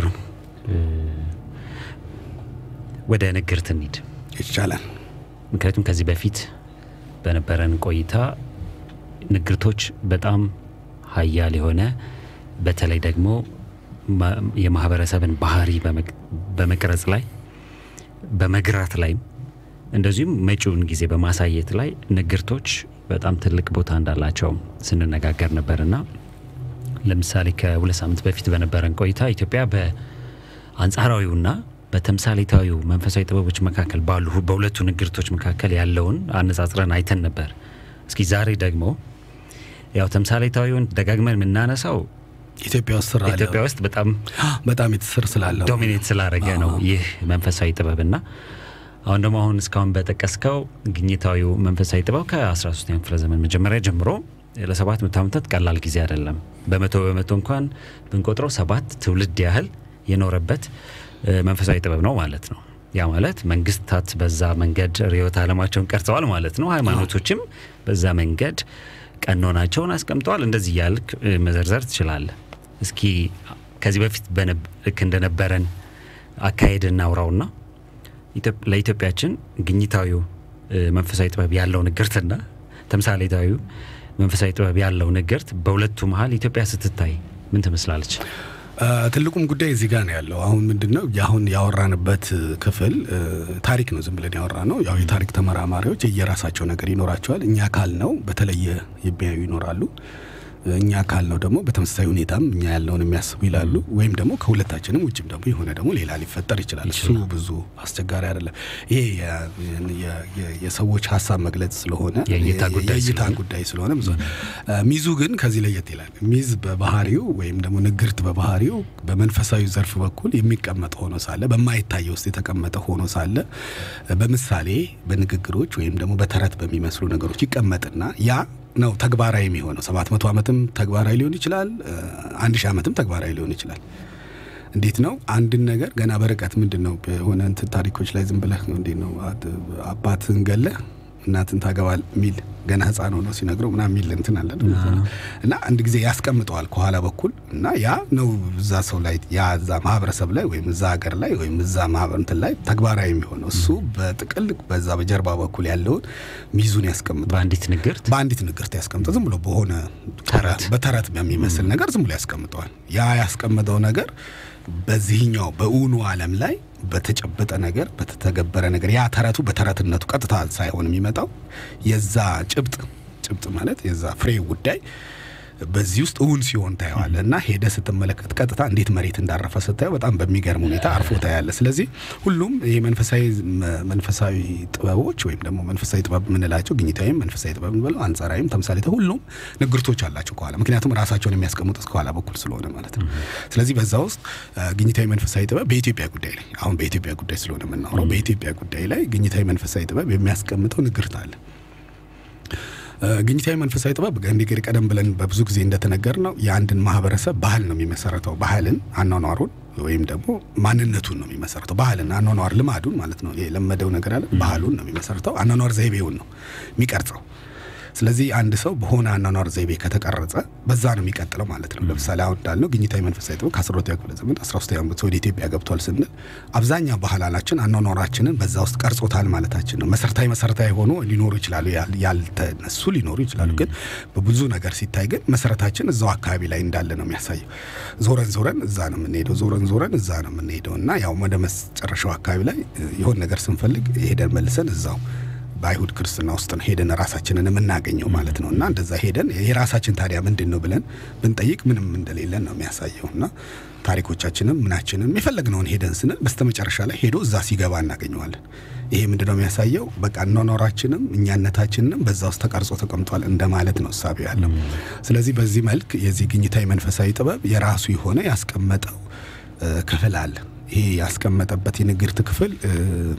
ወደ ንግርት እንሂድ ይቻላል። ምክንያቱም ከዚህ በፊት በነበረን ቆይታ ንግርቶች በጣም ሀያል የሆነ በተለይ ደግሞ የማህበረሰብን ባህሪ በመቅረጽ ላይ በመግራት ላይም እንደዚሁም መጪውን ጊዜ በማሳየት ላይ ንግርቶች በጣም ትልቅ ቦታ እንዳላቸው ስንነጋገር ነበርና ለምሳሌ ከሁለት ሳምንት በፊት በነበረን ቆይታ ኢትዮጵያ በአንጻራዊውና በተምሳሌታዊው መንፈሳዊ ጥበቦች መካከል ባሉ በሁለቱ ንግርቶች መካከል ያለውን አነጻጽረን አይተን ነበር። እስኪ ዛሬ ደግሞ ያው ተምሳሌታዊውን ደጋግመን የምናነሳው ኢትዮጵያ ውስጥ ስራ አለ። ኢትዮጵያ ውስጥ በጣም በጣም የተስር ስላለው ዶሚኔት ስላደረገ ነው ይህ መንፈሳዊ ጥበብና አሁን ደግሞ አሁን እስካሁን በጠቀስከው ግኝታዊው መንፈሳዊ ጥበብ ከ13ኛው ክፍለ ዘመን መጀመሪያ ጀምሮ ለሰባት መቶ ዓመታት ቀላል ጊዜ አይደለም። በመቶ በመቶ እንኳን ብንቆጥረው ሰባት ትውልድ ያህል የኖረበት መንፈሳዊ ጥበብ ነው ማለት ነው። ያ ማለት መንግስታት በዛ መንገድ ርዕዮተ ዓለማቸውን ቀርጸዋል ማለት ነው። ሃይማኖቶችም በዛ መንገድ ቀኖናቸውን አስቀምጠዋል። እንደዚህ እያልክ መዘርዘር ትችላለህ። እስኪ ከዚህ በፊት ልክ እንደነበረን አካሄድ እናውራውና ለኢትዮጵያችን ግኝታዊው መንፈሳዊ ጥበብ ያለው ንግርትና ተምሳሌታዊው መንፈሳዊ ጥበብ ያለው ንግርት በሁለቱ መሀል ኢትዮጵያ ስትታይ ምን ትመስላለች? ትልቁም ጉዳይ እዚህ ጋር ነው ያለው። አሁን ምንድን ነው አሁን ያወራንበት ክፍል ታሪክ ነው፣ ዝም ብለን ያወራ ነው። ያው የታሪክ ተመራማሪዎች የየራሳቸው ነገር ይኖራቸዋል። እኛ ካል ነው በተለየ የሚያዩ ይኖራሉ። እኛ ካል ነው ደግሞ በተመሳሳይ ሁኔታም እኛ ያለውን የሚያስቡ ይላሉ። ወይም ደግሞ ከሁለታችንም ውጭም ደግሞ የሆነ ደግሞ ሌላ ሊፈጠር ይችላል። እሱ ብዙ አስቸጋሪ አይደለም። ይሄ የሰዎች ሀሳብ መግለጽ ስለሆነ የእይታ ጉዳይ የእይታ ስለሆነ ጉዳይ ስለሆነ ብዙ ሚዙ ግን ከዚህ ለየት ይላል። ሚዝ በባህሪው ወይም ደግሞ ንግርት በባህሪው በመንፈሳዊ ዘርፍ በኩል የሚቀመጥ ሆኖ ሳለ በማይታየ ውስጥ የተቀመጠ ሆኖ ሳለ በምሳሌ በንግግሮች ወይም ደግሞ በተረት በሚመስሉ ነገሮች ይቀመጥና ያ ነው ተግባራዊ የሚሆነው። ሰባት መቶ ዓመትም ተግባራዊ ሊሆን ይችላል። አንድ ሺህ ዓመትም ተግባራዊ ሊሆን ይችላል። እንዴት ነው አንድን ነገር ገና በርቀት ምንድን ነው የሆነ እንትን ታሪኮች ላይ ዝም ብለህ እንዴት ነው አባትን ገለህ እናትን ታገባል የሚል ገና ህፃን ሆኖ ሲነግረው ምናምን የሚል እንትን አለ እና አንድ ጊዜ ያስቀምጠዋል ከኋላ በኩል እና ያ ነው እዛ ሰው ላይ ያ እዛ ማህበረሰብ ላይ ወይም እዛ ሀገር ላይ ወይም እዛ ማህበር እንትን ላይ ተግባራዊ የሚሆነው እሱ በጥቅል በዛ በጀርባ በኩል ያለውን ሚዙን ያስቀምጠዋል። በአንዲት ንግርት በአንዲት ንግርት ያስቀምጠው ዝም ብሎ በሆነ ተረት በተረት በሚመስል ነገር ዝም ብሎ ያስቀምጠዋል። ያ ያስቀምጠው ነገር በዚህኛው በእውኑ ዓለም ላይ በተጨበጠ ነገር በተተገበረ ነገር ያ ተረቱ በተረትነቱ ቀጥታ ሳይሆን የሚመጣው የዛ ጭብጥ ጭብጥ ማለት የዛ ፍሬ ጉዳይ በዚህ ውስጥ እውን ሲሆን ታየዋለ እና ሄደ ስትመለከት ቀጥታ እንዴት መሬት እንዳረፈ ስታየው በጣም በሚገርም ሁኔታ አርፎ ታያለ። ስለዚህ ሁሉም ይሄ መንፈሳዊ መንፈሳዊ ጥበቦች ወይም ደግሞ መንፈሳዊ ጥበብ የምንላቸው ግኝታዊም መንፈሳዊ ጥበብ ብለው አንጻራዊም ተምሳሌ ሁሉም ንግርቶች አላቸው ከኋላ ምክንያቱም ራሳቸውን የሚያስቀምጡት ከኋላ በኩል ስለሆነ ማለት ነው። ስለዚህ በዛ ውስጥ ግኝታዊ መንፈሳዊ ጥበብ በኢትዮጵያ ጉዳይ ላይ አሁን በኢትዮጵያ ጉዳይ ስለሆነ የምናወራው በኢትዮጵያ ጉዳይ ላይ ግኝታዊ መንፈሳዊ ጥበብ የሚያስቀምጠው ንግርት አለ። ግኝታዊ መንፈሳዊ ጥበብ እንዲህ ቀደም ብለን በብዙ ጊዜ እንደተነገር ነው የአንድን ማህበረሰብ ባህል ነው የሚመሰረተው። ባህልን፣ አኗኗሩን ወይም ደግሞ ማንነቱን ነው የሚመሰረተው። ባህልን፣ አኗኗር፣ ልማዱን ማለት ነው። የለመደው ነገር አለ። ባህሉን ነው የሚመሰረተው። አኗኗር ዘይቤውን ነው የሚቀርጸው። ስለዚህ አንድ ሰው በሆነ አኗኗር ዘይቤ ከተቀረጸ በዛ ነው የሚቀጥለው ማለት ነው። ለምሳሌ አሁን እንዳልነው ግኝታዊ መንፈሳዊ ጥበብ ከ12ኛው ክፍለ ዘመን 13ኛው ዓመት ወደ ኢትዮጵያ ገብቷል ስንል አብዛኛው ባህላችን አኗኗራችንን በዛ ውስጥ ቀርጾታል ማለታችን ነው። መሰረታዊ መሰረታዊ ሆኖ ሊኖሩ ይችላሉ፣ ያልተነሱ ሊኖሩ ይችላሉ። ግን በብዙ ነገር ሲታይ ግን መሰረታችን እዛው አካባቢ ላይ እንዳለ ነው የሚያሳየው። ዞረን ዞረን እዛ ነው የምንሄደው፣ ዞረን ዞረን እዛ ነው የምንሄደው እና ያው ወደ መጨረሻው አካባቢ ላይ የሆን ነገር ስንፈልግ ሄደን መልሰን እዛው በአይሁድ ክርስትና ውስጥ ነው ሄደን ራሳችንን የምናገኘው ማለት ነው። እና እንደዛ ሄደን የራሳችን ታዲያ ምንድን ነው ብለን ብንጠይቅ ምንም እንደሌለን ነው የሚያሳየው። እና ታሪኮቻችንም ምናችንም የፈለግነውን ሄደን ስንል በስተመጨረሻ ላይ ሄዶ እዛ ሲገባ እናገኘዋለን። ይሄ ምንድነው የሚያሳየው? በቃ አኗኗራችንም እኛነታችንንም በዛ ውስጥ ተቀርጾ ተቀምጧል እንደማለት ነው እሳቤ ያለው። ስለዚህ በዚህ መልክ የዚህ ግኝታዊ መንፈሳዊ ጥበብ የራሱ የሆነ ያስቀመጠው እ፣ ክፍል አለ። ይሄ ያስቀመጠበት የንግርት ክፍል እ፣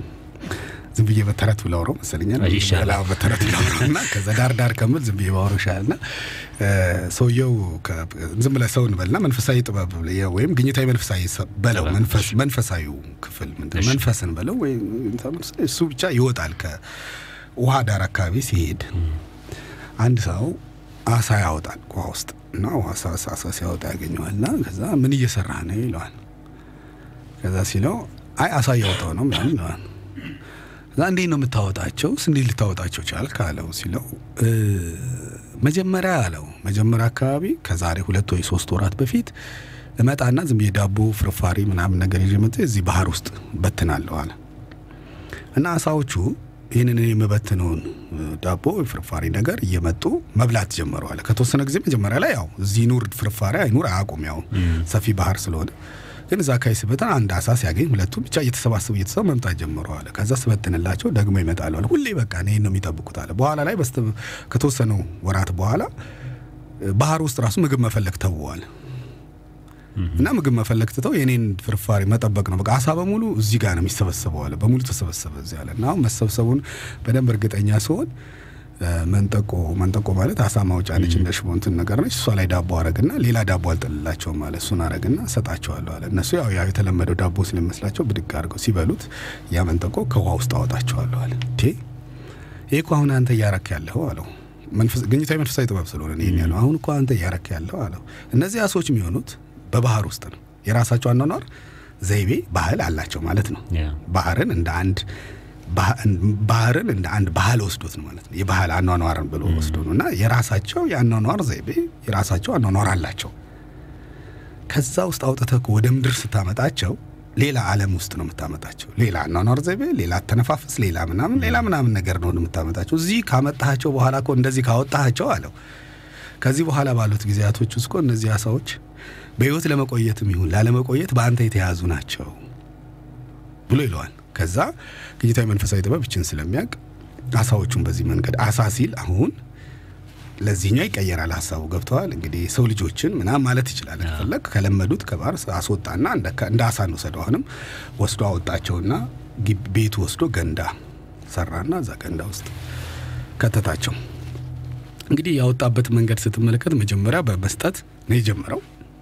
ዝም ብዬ በተረት ብላውረው መሰለኛል አይ፣ ይሻላል። አዎ፣ በተረት ብላውረው እና ከዛ ዳር ዳር ከምል ዝም ብዬ ባወራው ይሻላል እና እ፣ ሰውየው ከ- ዝም ብለህ ሰው እንበልና መንፈሳዊ ጥበብ ወይም ግኝታዊ መንፈሳዊ ሰ- በለው ጥበብ። መንፈስ መንፈሳዊው ክፍል ምንድን ነው? እሺ። መንፈስን በለው ወይም እሱ ብቻ ይወጣል ከውሃ ዳር አካባቢ ሲሄድ አንድ ሰው አሳ ያወጣል ውሃ ውስጥ እና ውሃ አሳ አሳ ሲያወጣ ያገኘዋል እና ከዛ ምን እየሰራ ነው ይለዋል ከዛ ሲለው አይ አሳ እያወጣው ነው ምናምን ይለዋል ከዛ እንዴት ነው የምታወጣቸው ስ እንዴት ልታወጣቸው ቻልክ አለው ሲለው "እ፣ መጀመሪያ አለው መጀመሪያ አካባቢ ከዛሬ ሁለት ወይ ሶስት ወራት በፊት እመጣና ዝም ብዬ ዳቦ ፍርፋሪ ምናምን ነገር ይዤ መጥቼ እዚህ ባህር ውስጥ በትናለሁ አለ እና አሳዎቹ ይህንን እኔ የምበትነውን እ፣ ዳቦ ወይ ፍርፋሪ ነገር እየመጡ መብላት ጀመሩ አለ። ከተወሰነ ጊዜ መጀመሪያ ላይ ያው እዚህ ኑር ፍርፋሪ አይኑር አያውቁም፣ ያው ሰፊ ባህር ስለሆነ። ግን እዛ አካባቢ ስበትን አንድ አሳ ሲያገኝ ሁለቱም ብቻ እየተሰባሰቡ እየተሰቡ መምጣት ጀመሩ አለ። ከዛ ስበትንላቸው ደግሞ ይመጣሉ አለ። ሁሌ በቃ ይህን ነው የሚጠብቁት አለ። በኋላ ላይ በስተ ከተወሰኑ ወራት በኋላ እ፣ ባህር ውስጥ ራሱ ምግብ መፈለግ ተውዋል። እና ምግብ መፈለግ ትተው የኔን ፍርፋሪ መጠበቅ ነው። በቃ አሳ በሙሉ እዚህ ጋር ነው የሚሰበሰበው አለ። በሙሉ ተሰበሰበ እዚህ አለ። እና አሁን መሰብሰቡን በደንብ እርግጠኛ ሲሆን እ፣ መንጠቆ መንጠቆ ማለት አሳ ማውጫ ነች፣ እንደ ሽቦ እንትን ነገር ነች። እሷ ላይ ዳቦ አረግና ሌላ ዳቦ አልጥልላቸውም አለ። እሱን አረግና ሰጣቸዋለሁ አለ። እነሱ ያው ያው የተለመደው ዳቦ ስለሚመስላቸው ብድግ አድርገው ሲበሉት ያ መንጠቆ ከውሃ ውስጥ አወጣቸዋለሁ አለ። ቴ ይህ እኮ አሁን አንተ እያረክ ያለው አለው። መንፈስ ግኝታዊ መንፈሳዊ ጥበብ ስለሆነ ነው ይሄን ያለው። አሁን እኮ አንተ እያረክ ያለው አለው። እነዚህ አሶች የሚሆኑት በባህር ውስጥ ነው። የራሳቸው አኗኗር ዘይቤ ባህል አላቸው ማለት ነው። ያ። ባህርን እንደ አንድ ባህ- ባህርን እንደ አንድ ባህል ወስዶት ነው ማለት ነው። የባህል አኗኗርን ብሎ ወስዶ ነው እና የራሳቸው የአኗኗር ዘይቤ የራሳቸው አኗኗር አላቸው። ከዛ ውስጥ አውጥተህ እኮ ወደ ምድር ስታመጣቸው ሌላ ዓለም ውስጥ ነው የምታመጣቸው። ሌላ አኗኗር ዘይቤ፣ ሌላ አተነፋፈስ፣ ሌላ ምናምን ሌላ ምናምን ነገር ነው የምታመጣቸው። እዚህ ካመጣሃቸው በኋላ እኮ እንደዚህ ካወጣሃቸው አለው ከዚህ በኋላ ባሉት ጊዜያቶች ውስጥ እኮ እነዚህ አሳዎች በህይወት ለመቆየትም ይሁን ላለመቆየት በአንተ የተያዙ ናቸው ብሎ ይለዋል። ከዛ ግኝታዊ መንፈሳዊ ጥበብ ይችን ስለሚያውቅ አሳዎቹን በዚህ መንገድ አሳ ሲል አሁን ለዚህኛው ይቀየራል ሀሳቡ ገብተዋል። እንግዲህ ሰው ልጆችን ምናምን ማለት ይችላል ከፈለግ ከለመዱት ከባህር አስወጣና እንደ እንደ አሳ እንውሰደው። አሁንም ወስዶ አወጣቸውና ግቢ- ቤቱ ወስዶ ገንዳ ሰራና እዛ ገንዳ ውስጥ ከተታቸው። እንግዲህ ያወጣበት መንገድ ስትመለከት መጀመሪያ በመስጠት ነው የጀመረው።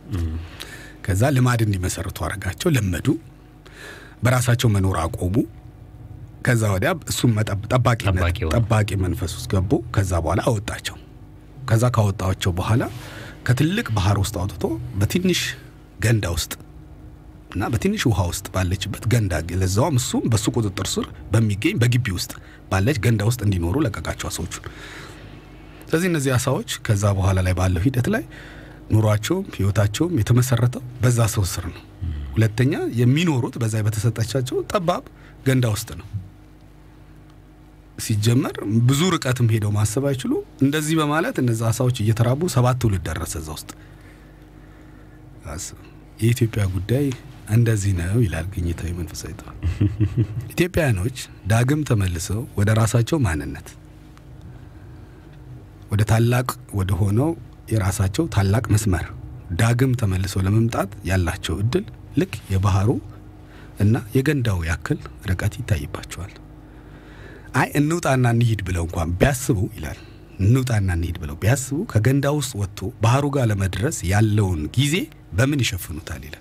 ከዛ ልማድ እንዲመሰርቱ አረጋቸው፣ ለመዱ፣ በራሳቸው መኖር አቆሙ። ከዛ ወዲያ እሱም መጠብ- ጠባቂነት ጠባቂ ሆኑ። ጠባቂ መንፈስ ውስጥ ገቡ። ከዛ በኋላ አወጣቸው። ከዛ ካወጣቸው በኋላ ከትልቅ ባህር ውስጥ አውጥቶ በትንሽ ገንዳ ውስጥ እና በትንሽ ውሃ ውስጥ ባለችበት ገንዳ ለዛውም እሱም በሱ ቁጥጥር ስር በሚገኝ በግቢ ውስጥ ባለች ገንዳ ውስጥ እንዲኖሩ ለቀቃቸው አሳዎቹን። ስለዚህ እነዚህ አሳዎች ከዛ በኋላ ላይ ባለው ሂደት ላይ ኑሯቸውም ህይወታቸውም የተመሰረተው በዛ ሰው ስር ነው። ሁለተኛ የሚኖሩት በዛ በተሰጠቻቸው ጠባብ ገንዳ ውስጥ ነው። ሲጀመር ብዙ ርቀትም ሄደው ማሰብ አይችሉ። እንደዚህ በማለት እነዛ አሳዎች እየተራቡ ሰባት ትውልድ ደረሰ እዛ ውስጥ። አስብ። የኢትዮጵያ ጉዳይ እንደዚህ ነው ይላል ግኝታዊ መንፈሳዊ ጥበብ። ኢትዮጵያውያኖች ዳግም ተመልሰው ወደ ራሳቸው ማንነት ወደ ታላቅ ወደ ሆነው የራሳቸው ታላቅ መስመር ዳግም ተመልሰው ለመምጣት ያላቸው እድል ልክ የባህሩ እና የገንዳው ያክል ርቀት ይታይባቸዋል። አይ እንውጣና እንሂድ ብለው እንኳን ቢያስቡ ይላል እንውጣና እንሂድ ብለው ቢያስቡ ከገንዳ ውስጥ ወጥቶ ባህሩ ጋር ለመድረስ ያለውን ጊዜ በምን ይሸፍኑታል ይላል።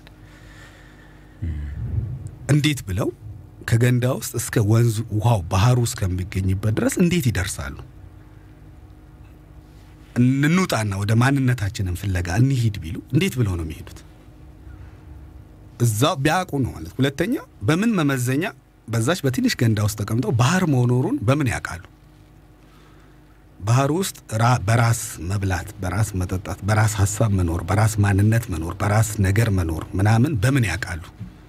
እንዴት ብለው ከገንዳ ውስጥ እስከ ወንዙ ውሃው ባህሩ እስከሚገኝበት ድረስ እንዴት ይደርሳሉ? እንውጣና ወደ ማንነታችንን ፍለጋ እንሂድ ቢሉ እንዴት ብለው ነው የሚሄዱት? እዛ ቢያውቁ ነው ማለት። ሁለተኛ በምን መመዘኛ በዛች በትንሽ ገንዳ ውስጥ ተቀምጠው ባህር መኖሩን በምን ያውቃሉ? ባህር ውስጥ ራ- በራስ መብላት፣ በራስ መጠጣት፣ በራስ ሀሳብ መኖር፣ በራስ ማንነት መኖር፣ በራስ ነገር መኖር ምናምን በምን ያውቃሉ?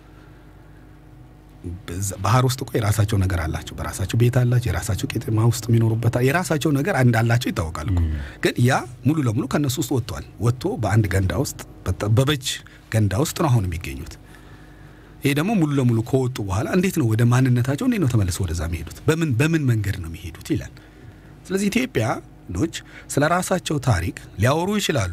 በዛ- ባህር ውስጥ እኮ የራሳቸው ነገር አላቸው። በራሳቸው ቤት አላቸው። የራሳቸው ቄጤማ ውስጥ የሚኖሩበት የራሳቸው ነገር እንዳላቸው ይታወቃል እኮ። ግን ያ ሙሉ ለሙሉ ከእነሱ ውስጥ ወጥቷል። ወጥቶ በአንድ ገንዳ ውስጥ በጠበበች ገንዳ ውስጥ ነው አሁን የሚገኙት። ይሄ ደግሞ ሙሉ ለሙሉ ከወጡ በኋላ እንዴት ነው ወደ ማንነታቸው እንዴት ነው ተመልሰው ወደዛ የሚሄዱት? በምን በምን መንገድ ነው የሚሄዱት ይላል። ስለዚህ ኢትዮጵያኖች ስለ ራሳቸው ታሪክ ሊያወሩ ይችላሉ።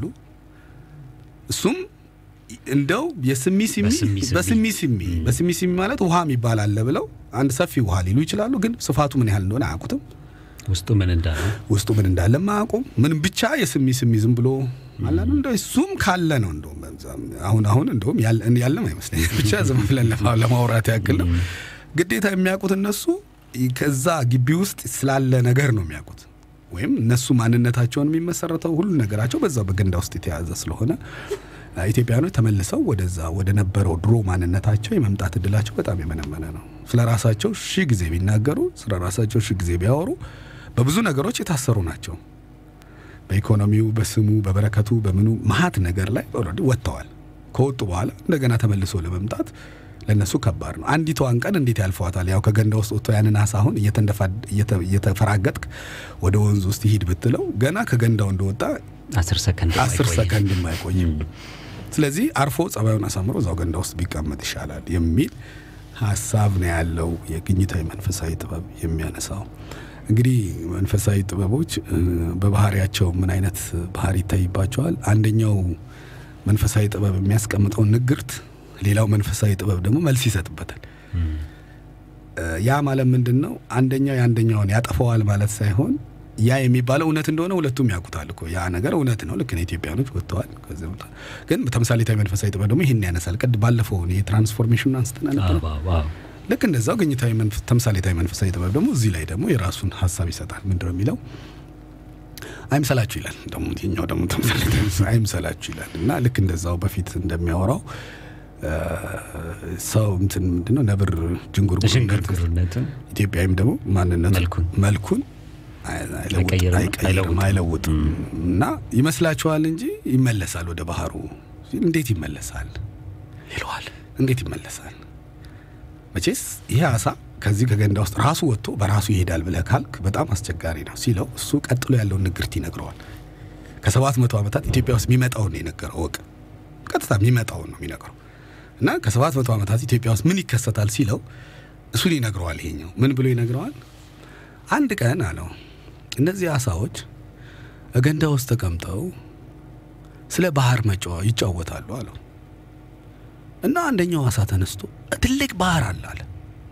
እሱም እንደው የስሚ ሲሚ በስሚ ስሚ። በስሚ ሲሚ በስሚ ሲሚ ማለት ውሃ የሚባል አለ ብለው አንድ ሰፊ ውሃ ሊሉ ይችላሉ። ግን ስፋቱ ምን ያህል እንደሆነ አያውቁትም። ውስጡ ምን እንዳለ ውስጡ ምን እንዳለ አያውቁም። ምንም ብቻ የስሚ ስሚ ዝም ብሎ ማለት ነው። እንደው እሱም ካለ ነው እንደውም በዛም አሁን አሁን እንደውም ያለ- ያለም አይመስለኝም። ብቻ ዝም ብለን ለማ- ለማውራት ያክል ነው። ግዴታ የሚያውቁት እነሱ ከዛ ግቢ ውስጥ ስላለ ነገር ነው የሚያውቁት። ወይም እነሱ ማንነታቸውን የሚመሰረተው ሁሉ ነገራቸው በዛው በገንዳ ውስጥ የተያዘ ስለሆነ አ፣ ኢትዮጵያኖች ተመልሰው ወደዛ ወደ ነበረው ድሮ ማንነታቸው የመምጣት እድላቸው በጣም የመነመነ ነው። ስለ ራሳቸው ሺህ ጊዜ ቢናገሩ፣ ስለ ራሳቸው ሺህ ጊዜ ቢያወሩ በብዙ ነገሮች የታሰሩ ናቸው። በኢኮኖሚው፣ በስሙ፣ በበረከቱ፣ በምኑ መሀት ነገር ላይ ኦልሬዲ ወጥተዋል። ከወጡ በኋላ እንደገና ተመልሶ ለመምጣት ለነሱ ከባድ ነው። አንዲቷን ቀን እንዴት ያልፈዋታል? ያው ከገንዳ ውስጥ ወጥቶ ያንን አሳ አሁን እየተንደፋ- እየተ- እየተፈራገጥክ ወደ ወንዝ ውስጥ ይሂድ ብትለው ገና ከገንዳው እንደወጣ አስር ሰከንድ አስር የማይቆይ። ሰከንድ የማይቆይም። ስለዚህ አርፎ ጸባዩን አሳምሮ እዛው ገንዳ ውስጥ ቢቀመጥ ይሻላል የሚል ሀሳብ ነው ያለው የግኝታዊ መንፈሳዊ ጥበብ የሚያነሳው። እንግዲህ መንፈሳዊ ጥበቦች እ፣ በባህሪያቸው ምን አይነት ባህሪ ይታይባቸዋል? አንደኛው መንፈሳዊ ጥበብ የሚያስቀምጠውን ንግርት፣ ሌላው መንፈሳዊ ጥበብ ደግሞ መልስ ይሰጥበታል። እ፣ ያ ማለት ምንድን ነው? አንደኛው የአንደኛውን ያጠፈዋል ማለት ሳይሆን ያ የሚባለው እውነት እንደሆነ ሁለቱም ያውቁታል እኮ ያ ነገር እውነት ነው። ልክ ነው። ኢትዮጵያኖች ወጥተዋል። ከዚህ ቦታ ግን ተምሳሌታዊ መንፈሳዊ ጥበብ ደግሞ ይህን ያነሳል። ቅድ ባለፈው የትራንስፎርሜሽኑን አንስተን ነበር። አዎ፣ አዎ፣ አዎ። ልክ እንደዛው ግኝታዊ መንፈ- ተምሳሌታዊ መንፈሳዊ ጥበብ ደግሞ እዚህ ላይ ደግሞ የራሱን ሀሳብ ይሰጣል። ምንድን ነው የሚለው? አይምሰላችሁ ይላል። ደግሞ ይኸኛው ደግሞ ተምሳሌታዊ መንፈሳዊ አይምሰላችሁ ይላል እና ልክ እንደዛው በፊት እንደሚያወራው እ፣ ሰው እንትን ምንድን ነው ነብር ጅንጉርጉር ሽንጉርጉርነትን ኢትዮጵያዊም ደግሞ ማንነቱ መልኩን መልኩን አይ- አይለውጥ- አይቀይርም፣ አይቀይርም አይለውጥም። አይለውጥም እና ይመስላችኋል እንጂ ይመለሳል ወደ ባህሩ ሲል እንዴት ይመለሳል ይለዋል እንዴት ይመለሳል መቼስ ይሄ አሳ ከዚህ ከገንዳ ውስጥ ራሱ ወጥቶ በራሱ ይሄዳል ብለህ ካልክ በጣም አስቸጋሪ ነው ሲለው እሱ ቀጥሎ ያለውን ንግርት ይነግረዋል ከሰባት መቶ ዓመታት ኢትዮጵያ ውስጥ የሚመጣውን ነው የነገረው ወቅ ቀጥታ የሚመጣውን ነው የሚነግረው እና ከሰባት መቶ ዓመታት ኢትዮጵያ ውስጥ ምን ይከሰታል ሲለው እሱን ይነግረዋል ይሄኛው ምን ብሎ ይነግረዋል አንድ ቀን አለው እነዚህ አሳዎች ገንዳ ውስጥ ተቀምጠው ስለ ባህር መጫወ ይጫወታሉ አለው እና አንደኛው አሳ ተነስቶ ትልቅ ባህር አለ አለ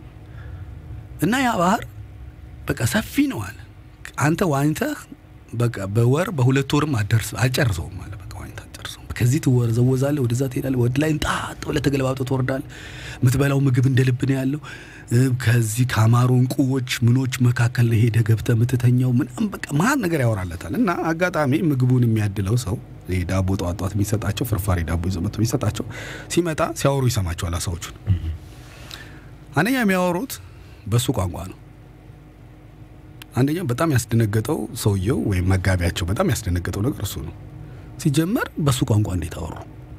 እና ያ ባህር በቃ ሰፊ ነው አለ አንተ ዋኝተህ በቃ በወር በሁለት ወርም አደርስ አልጨርሰውም አለ በቃ ዋኝተህ አልጨርሰውም ከዚህ ትወዘወዛለህ ወደዛ ትሄዳለህ ወደ ላይ እንጣጥ ብለህ ተገለባብጠህ ትወርዳለህ የምትበላው ምግብ እንደ ልብ ነው ያለው እ፣ ከዚህ ከአማሩ እንቁዎች ምኖች መካከል ላይ ሄደህ ገብተህ የምትተኛው ምናምን በቃ መሀል ነገር ያወራለታል እና አጋጣሚ ምግቡን የሚያድለው ሰው ይሄ ዳቦ ጠዋት ጠዋት የሚሰጣቸው ፍርፋሪ ዳቦ ይዞ መጥቶ የሚሰጣቸው ሲመጣ ሲያወሩ ይሰማቸዋል አሳዎቹን አንደኛ የሚያወሩት በሱ ቋንቋ ነው አንደኛ በጣም ያስደነገጠው ሰውየው ወይም መጋቢያቸው በጣም ያስደነገጠው ነገር እሱ ነው ሲጀመር በሱ ቋንቋ እንዴት አወሩ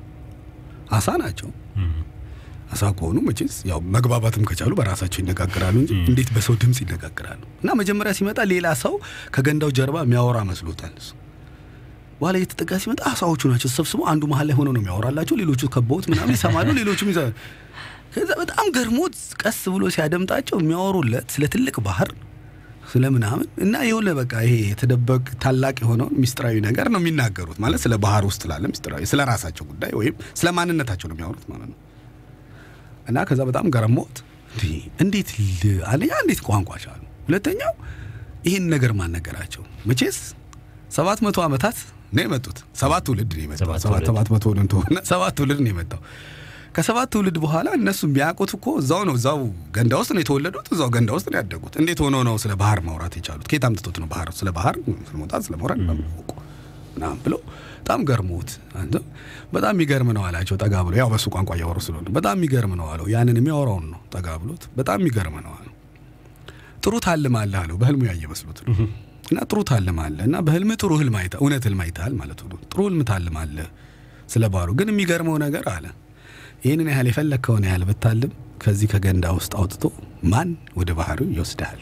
አሳ ናቸው አሳ ከሆኑ መቼስ ያው መግባባትም ከቻሉ በራሳቸው ይነጋገራሉ እንጂ እንዴት በሰው ድምፅ ይነጋገራሉ? እና መጀመሪያ ሲመጣ ሌላ ሰው ከገንዳው ጀርባ የሚያወራ መስሎታል እሱ። በኋላ እየተጠጋ ሲመጣ አሳዎቹ ናቸው ተሰብስበው አንዱ መሀል ላይ ሆነው ነው የሚያወራላቸው። ሌሎቹ ከበውት ምናምን ይሰማሉ፣ ሌሎቹም ይዘ ከዛ በጣም ገርሞት ቀስ ብሎ ሲያደምጣቸው የሚያወሩለት ስለ ትልቅ ባህር ስለ ምናምን እና የሆነ በቃ ይሄ የተደበቅ ታላቅ የሆነውን ሚስጥራዊ ነገር ነው የሚናገሩት። ማለት ስለ ባህር ውስጥ ላለ ሚስጥራዊ ስለ ራሳቸው ጉዳይ ወይም ስለ ማንነታቸው ነው የሚያወሩት ማለት ነው። እና ከዛ በጣም ገረሞት እንዴ እንዴት ል- አንደኛ እንዴት ቋንቋ ቻሉ፣ ሁለተኛው ይህን ነገር ማን ነገራቸው? መቼስ ሰባት መቶ ዓመታት ነው የመጡት። ሰባት ትውልድ ነው የመጣው። ሰባት ሰባት ትውልድ። ሰባት መቶ ነው እንደሆነ ሰባት ትውልድ ነው የመጣው። ከሰባት ትውልድ በኋላ እነሱ የሚያውቁት እኮ እዛው ነው እዛው ገንዳ ውስጥ ነው የተወለዱት፣ እዛው ገንዳ ውስጥ ነው ያደጉት። እንዴት ሆኖ ነው ስለ ባህር ማውራት የቻሉት? ከየት አምጥቶት ነው ባህር ስለ ባህር ስለ መውጣት ስለ መውረድ በማወቁ ምናምን ብሎ በጣም ገርሞት አንተ በጣም የሚገርም ነው አላቸው። ጠጋ ብሎ ያው በሱ ቋንቋ እያወሩ ስለሆነ በጣም የሚገርም ነው አለው። ያንን የሚያወራውን ነው ጠጋ ብሎት በጣም የሚገርም ነው አለው። ጥሩ ታልማለህ አለው። በህልሙ ያየ መስሎት ነው እና ጥሩ ታልማለህ እና በህልም ጥሩ ህልም አይተህ እውነት ህልም አይተሃል ማለት ነው። ጥሩ ህልም ታልማለህ ስለ ባህሩ። ግን የሚገርመው ነገር አለ ይህንን ያህል የፈለግከውን ያህል ብታልም ከዚህ ከገንዳ ውስጥ አውጥቶ ማን ወደ ባህሩ ይወስድሃል?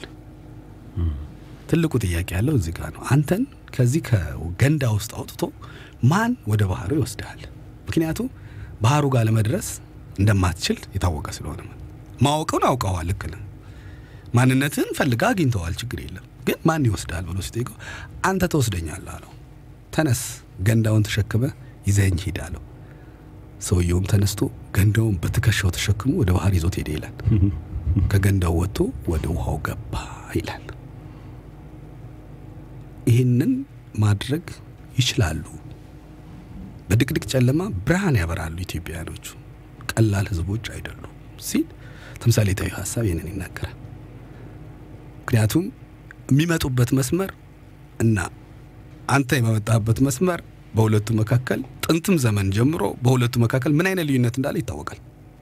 ትልቁ ጥያቄ ያለው እዚህ ጋር ነው። አንተን ከዚህ ከገንዳ ውስጥ አውጥቶ ማን ወደ ባህሩ ይወስድሃል? ምክንያቱም ባህሩ ጋር ለመድረስ እንደማትችል የታወቀ ስለሆነ ማለት ማወቀውን አውቀዋል። ልክ ነህ። ማንነትን ፈልጋ አግኝተዋል። ችግር የለም ግን ማን ይወስዳል ብሎ ሲጠይቀው አንተ ትወስደኛለህ አለው። ተነስ ገንዳውን ተሸክመ ይዘኝ ሂድ አለው። ሰውየውም ተነስቶ ገንዳውን በትከሻው ተሸክሞ ወደ ባህር ይዞት ሄደ ይላል። ከገንዳው ወጥቶ ወደ ውሃው ገባ ይላል። ይህንን ማድረግ ይችላሉ። በድቅድቅ ጨለማ ብርሃን ያበራሉ ኢትዮጵያውያኖቹ። ቀላል ህዝቦች አይደሉም ሲል ተምሳሌታዊ ሀሳብ ይህንን ይናገራል። ምክንያቱም የሚመጡበት መስመር እና አንተ የመመጣበት መስመር በሁለቱ መካከል ጥንትም ዘመን ጀምሮ በሁለቱ መካከል ምን አይነት ልዩነት እንዳለ ይታወቃል።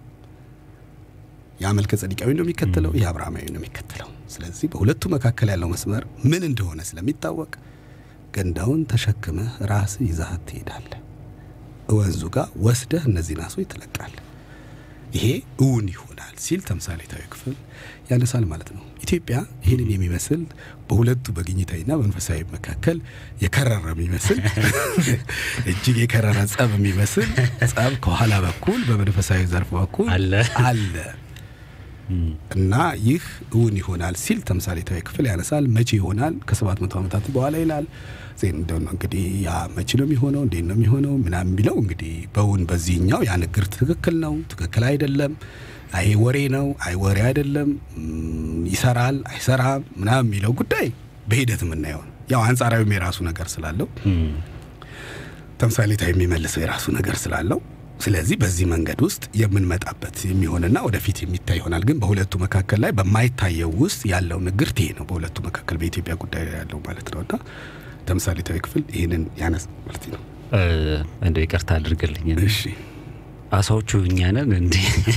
የአመልከ ጸዲቃዊ ነው የሚከተለው፣ የአብርሃማዊ ነው የሚከተለው። ስለዚህ በሁለቱ መካከል ያለው መስመር ምን እንደሆነ ስለሚታወቅ ገንዳውን ተሸክመህ ራስህ ይዛሃት ትሄዳለህ። ወንዙ ጋር ወስደህ እነዚህን አሶች ትለቃለህ። ይሄ እውን ይሆናል ሲል ተምሳሌታዊ ክፍል ያነሳል ማለት ነው። ኢትዮጵያ ይህንን የሚመስል በሁለቱ በግኝታዊና በመንፈሳዊ መካከል የከረረ የሚመስል እጅግ የከረረ ጸብ የሚመስል ጸብ ከኋላ በኩል በመንፈሳዊ ዘርፍ በኩል አለ አለ እና ይህ እውን ይሆናል ሲል ተምሳሌታዊ ክፍል ያነሳል። መቼ ይሆናል? ከሰባት መቶ ዓመታት በኋላ ይላል። ዜን እንደው ነው እንግዲህ ያ መቼ ነው የሚሆነው? እንዴት ነው የሚሆነው? ምናምን የሚለው እንግዲህ በውን በዚህኛው ያ ንግርት ትክክል ነው፣ ትክክል አይደለም፣ አይ ወሬ ነው፣ አይ ወሬ አይደለም፣ ም፣ ይሰራል፣ አይሰራም ምናምን የሚለው ጉዳይ በሂደት የምናየው ነው። ያው አንጻራዊም የራሱ ነገር ስላለው ተምሳሌታዊ የሚመልሰው የራሱ ነገር ስላለው ስለዚህ በዚህ መንገድ ውስጥ የምንመጣበት የሚሆንና ወደፊት የሚታይ ይሆናል። ግን በሁለቱ መካከል ላይ በማይታየው ውስጥ ያለው ንግርት ይሄ ነው። በሁለቱ መካከል በኢትዮጵያ ጉዳይ ላይ ያለው ማለት ነው እና ተምሳሌታዊ ክፍል ይህንን ያነስ ማለት ነው። እንደው ይቅርታ አድርግልኝ። እሺ አሳዎቹ እኛ ነን እንዴ?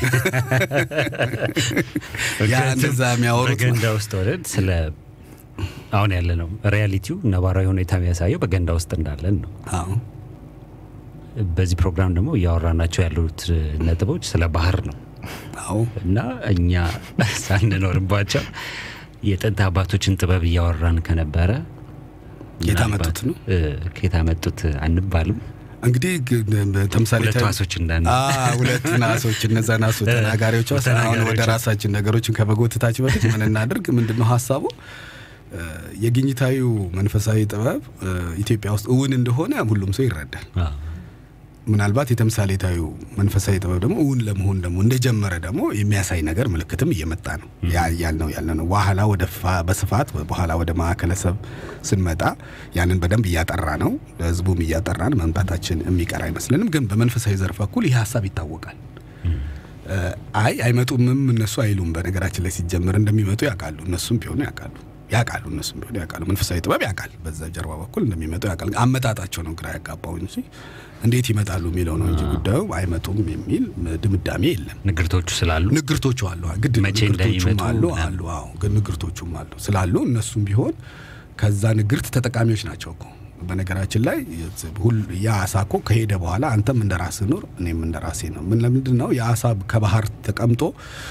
ያ እንደዛ የሚያወሩት በገንዳ ውስጥ ሆነን ስለ አሁን ያለ ነው ሪያሊቲው ነባራዊ ሁኔታ የሚያሳየው በገንዳ ውስጥ እንዳለን ነው። አዎ በዚህ ፕሮግራም ደግሞ እያወራናቸው ያሉት ነጥቦች ስለ ባህር ነው አዎ እና እኛ ሳንኖርባቸው የጥንት አባቶችን ጥበብ እያወራን ከነበረ የት ምናልባት፣ አመጡት ነው? እ፣ ከየት አመጡት አንባልም። እንግዲህ ግ- ተምሳሌታዊ ሁለቱ አሶች እንዳን አ ሁለት ናሶች እነዛ ናሶ ተናጋሪዎች አሁን ወደ ተናጋሪዎች። ራሳችን ነገሮችን ከመጎተታችን በፊት ምን እናድርግ? ምንድን ነው ሀሳቡ? እ፣ የግኝታዊው መንፈሳዊ ጥበብ እ፣ ኢትዮጵያ ውስጥ እውን እንደሆነ ሁሉም ሰው ይረዳል። አዎ። ምናልባት የተምሳሌታዊው መንፈሳዊ ጥበብ ደግሞ እውን ለመሆን ደግሞ እንደጀመረ ደግሞ የሚያሳይ ነገር ምልክትም እየመጣ ነው። ያ ያልነው ያለ ነው። በኋላ ወደ ፋ- በስፋት በኋላ ወደ ማዕከለሰብ ስንመጣ ያንን በደንብ እያጠራ ነው። ህዝቡም እያጠራን መምጣታችን የሚቀር አይመስልንም። ግን በመንፈሳዊ ዘርፍ በኩል ይህ ሀሳብ ይታወቃል። እ፣ አይ አይመጡምም እነሱ አይሉም። በነገራችን ላይ ሲጀምር እንደሚመጡ ያውቃሉ። እነሱም ቢሆኑ ያውቃሉ ያውቃሉ እነሱም ቢሆኑ ያውቃሉ። መንፈሳዊ ጥበብ ያውቃል። በዛ ጀርባ በኩል እንደሚመጡ ያውቃል። አመጣጣቸው ነው ግራ ያጋባው እንጂ እንዴት ይመጣሉ የሚለው ነው እንጂ ጉዳዩ አይመጡም የሚል ድምዳሜ የለም። ንግርቶቹ ስላሉ ንግርቶቹ አሉ። ግድ ነው። መቼ ንግርቶቹም እንደሚመጡ አሉ ምናምን። አሉ አዎ፣ ግን ንግርቶቹም አሉ ስላሉ እነሱም ቢሆን ከዛ ንግርት ተጠቃሚዎች ናቸው እኮ። በነገራችን ላይ ሁል ያ አሳ እኮ ከሄደ በኋላ አንተም እንደ ራስህ ኑር፣ እኔም እንደ ራሴ ነው። ምን ለምንድን ነው የአሳ ከባህር ተቀምጦ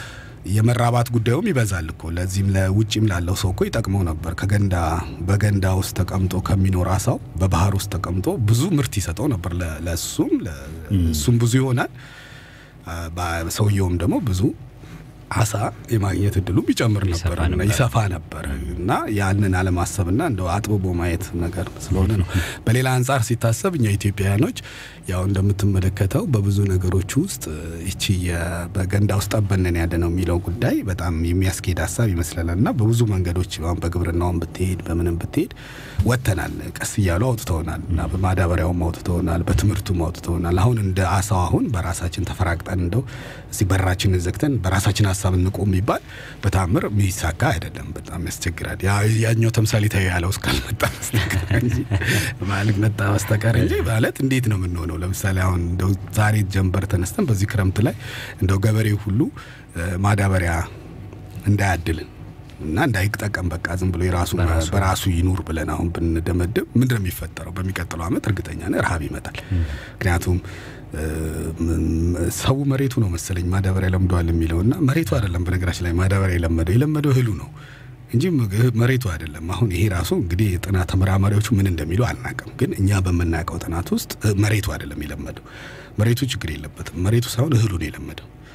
የመራባት ጉዳዩም ይበዛል እኮ። ለዚህም ለውጭም ላለው ሰው እኮ ይጠቅመው ነበር። ከገንዳ በገንዳ ውስጥ ተቀምጦ ከሚኖር አሳው በባህር ውስጥ ተቀምጦ ብዙ ምርት ይሰጠው ነበር። ለ- ለእሱም ለ- እሱም ብዙ ይሆናል፣ አ፣ ባ- ሰውየውም ደግሞ ብዙ አሳ የማግኘት እድሉም ይጨምር ይሰፋ ነበር እና ነበር። ይሰፋ ነበር እና ያንን አለማሰብና እንደው አጥብቦ ማየት ነገር ስለሆነ ነው። በሌላ አንጻር ሲታሰብ እኛ ኢትዮጵያውያኖች ያው እንደምትመለከተው በብዙ ነገሮች ውስጥ ይቺ የ- በገንዳ ውስጥ ጠበነን ያለ ነው የሚለው ጉዳይ በጣም የሚያስኬድ ሀሳብ ይመስለናል እና በብዙ መንገዶች አሁን በግብርናውም ብትሄድ በምንም ብትሄድ ወጥተናል። ቀስ እያሉ አውጥተውናል እና በማዳበሪያውም አውጥተውናል፣ በትምህርቱም አውጥተውናል። አሁን እንደ አሳው አሁን በራሳችን ተፈራግጠን እንደው እስቲ በራችንን ዘግተን በራሳችን ሀሳብ እንቆም የሚባል በታምር የሚሳካ አይደለም። በጣም ያስቸግራል። ያ- ያኛው ተምሳሌታዊ ያለው እስካልመጣ በስተቀር እንጂ ማለት መጣ በስተቀር እንጂ ማለት እንዴት ነው የምንሆነው? ለምሳሌ አሁን እንደው ዛሬ ጀንበር ተነስተን በዚህ ክረምት ላይ እንደው ገበሬው ሁሉ እ፣ ማዳበሪያ እንዳያድልን እና እንዳይጠቀም በቃ ዝም ብሎ የራሱ በራሱ በራሱ ይኑር ብለን አሁን ብንደመድብ ምንድን ነው የሚፈጠረው? በሚቀጥለው ዓመት እርግጠኛ ነኝ ረሃብ ይመጣል። ምክንያቱም እ፣ ም- ሰው መሬቱ ነው መሰለኝ ማዳበሪያ ለምደዋል የሚለው እና መሬቱ አይደለም። በነገራችን ላይ ማዳበሪያ የለመደው የለመደው እህሉ ነው እንጂ ምግብ- መሬቱ አይደለም። አሁን ይሄ ራሱ እንግዲህ የጥናት ተመራማሪዎቹ ምን እንደሚሉ አናውቅም፣ ግን እኛ በምናውቀው ጥናት ውስጥ እ፣ መሬቱ አይደለም የለመደው። መሬቱ ችግር የለበትም። መሬቱ ሳይሆን እህሉ ነው የለመደው።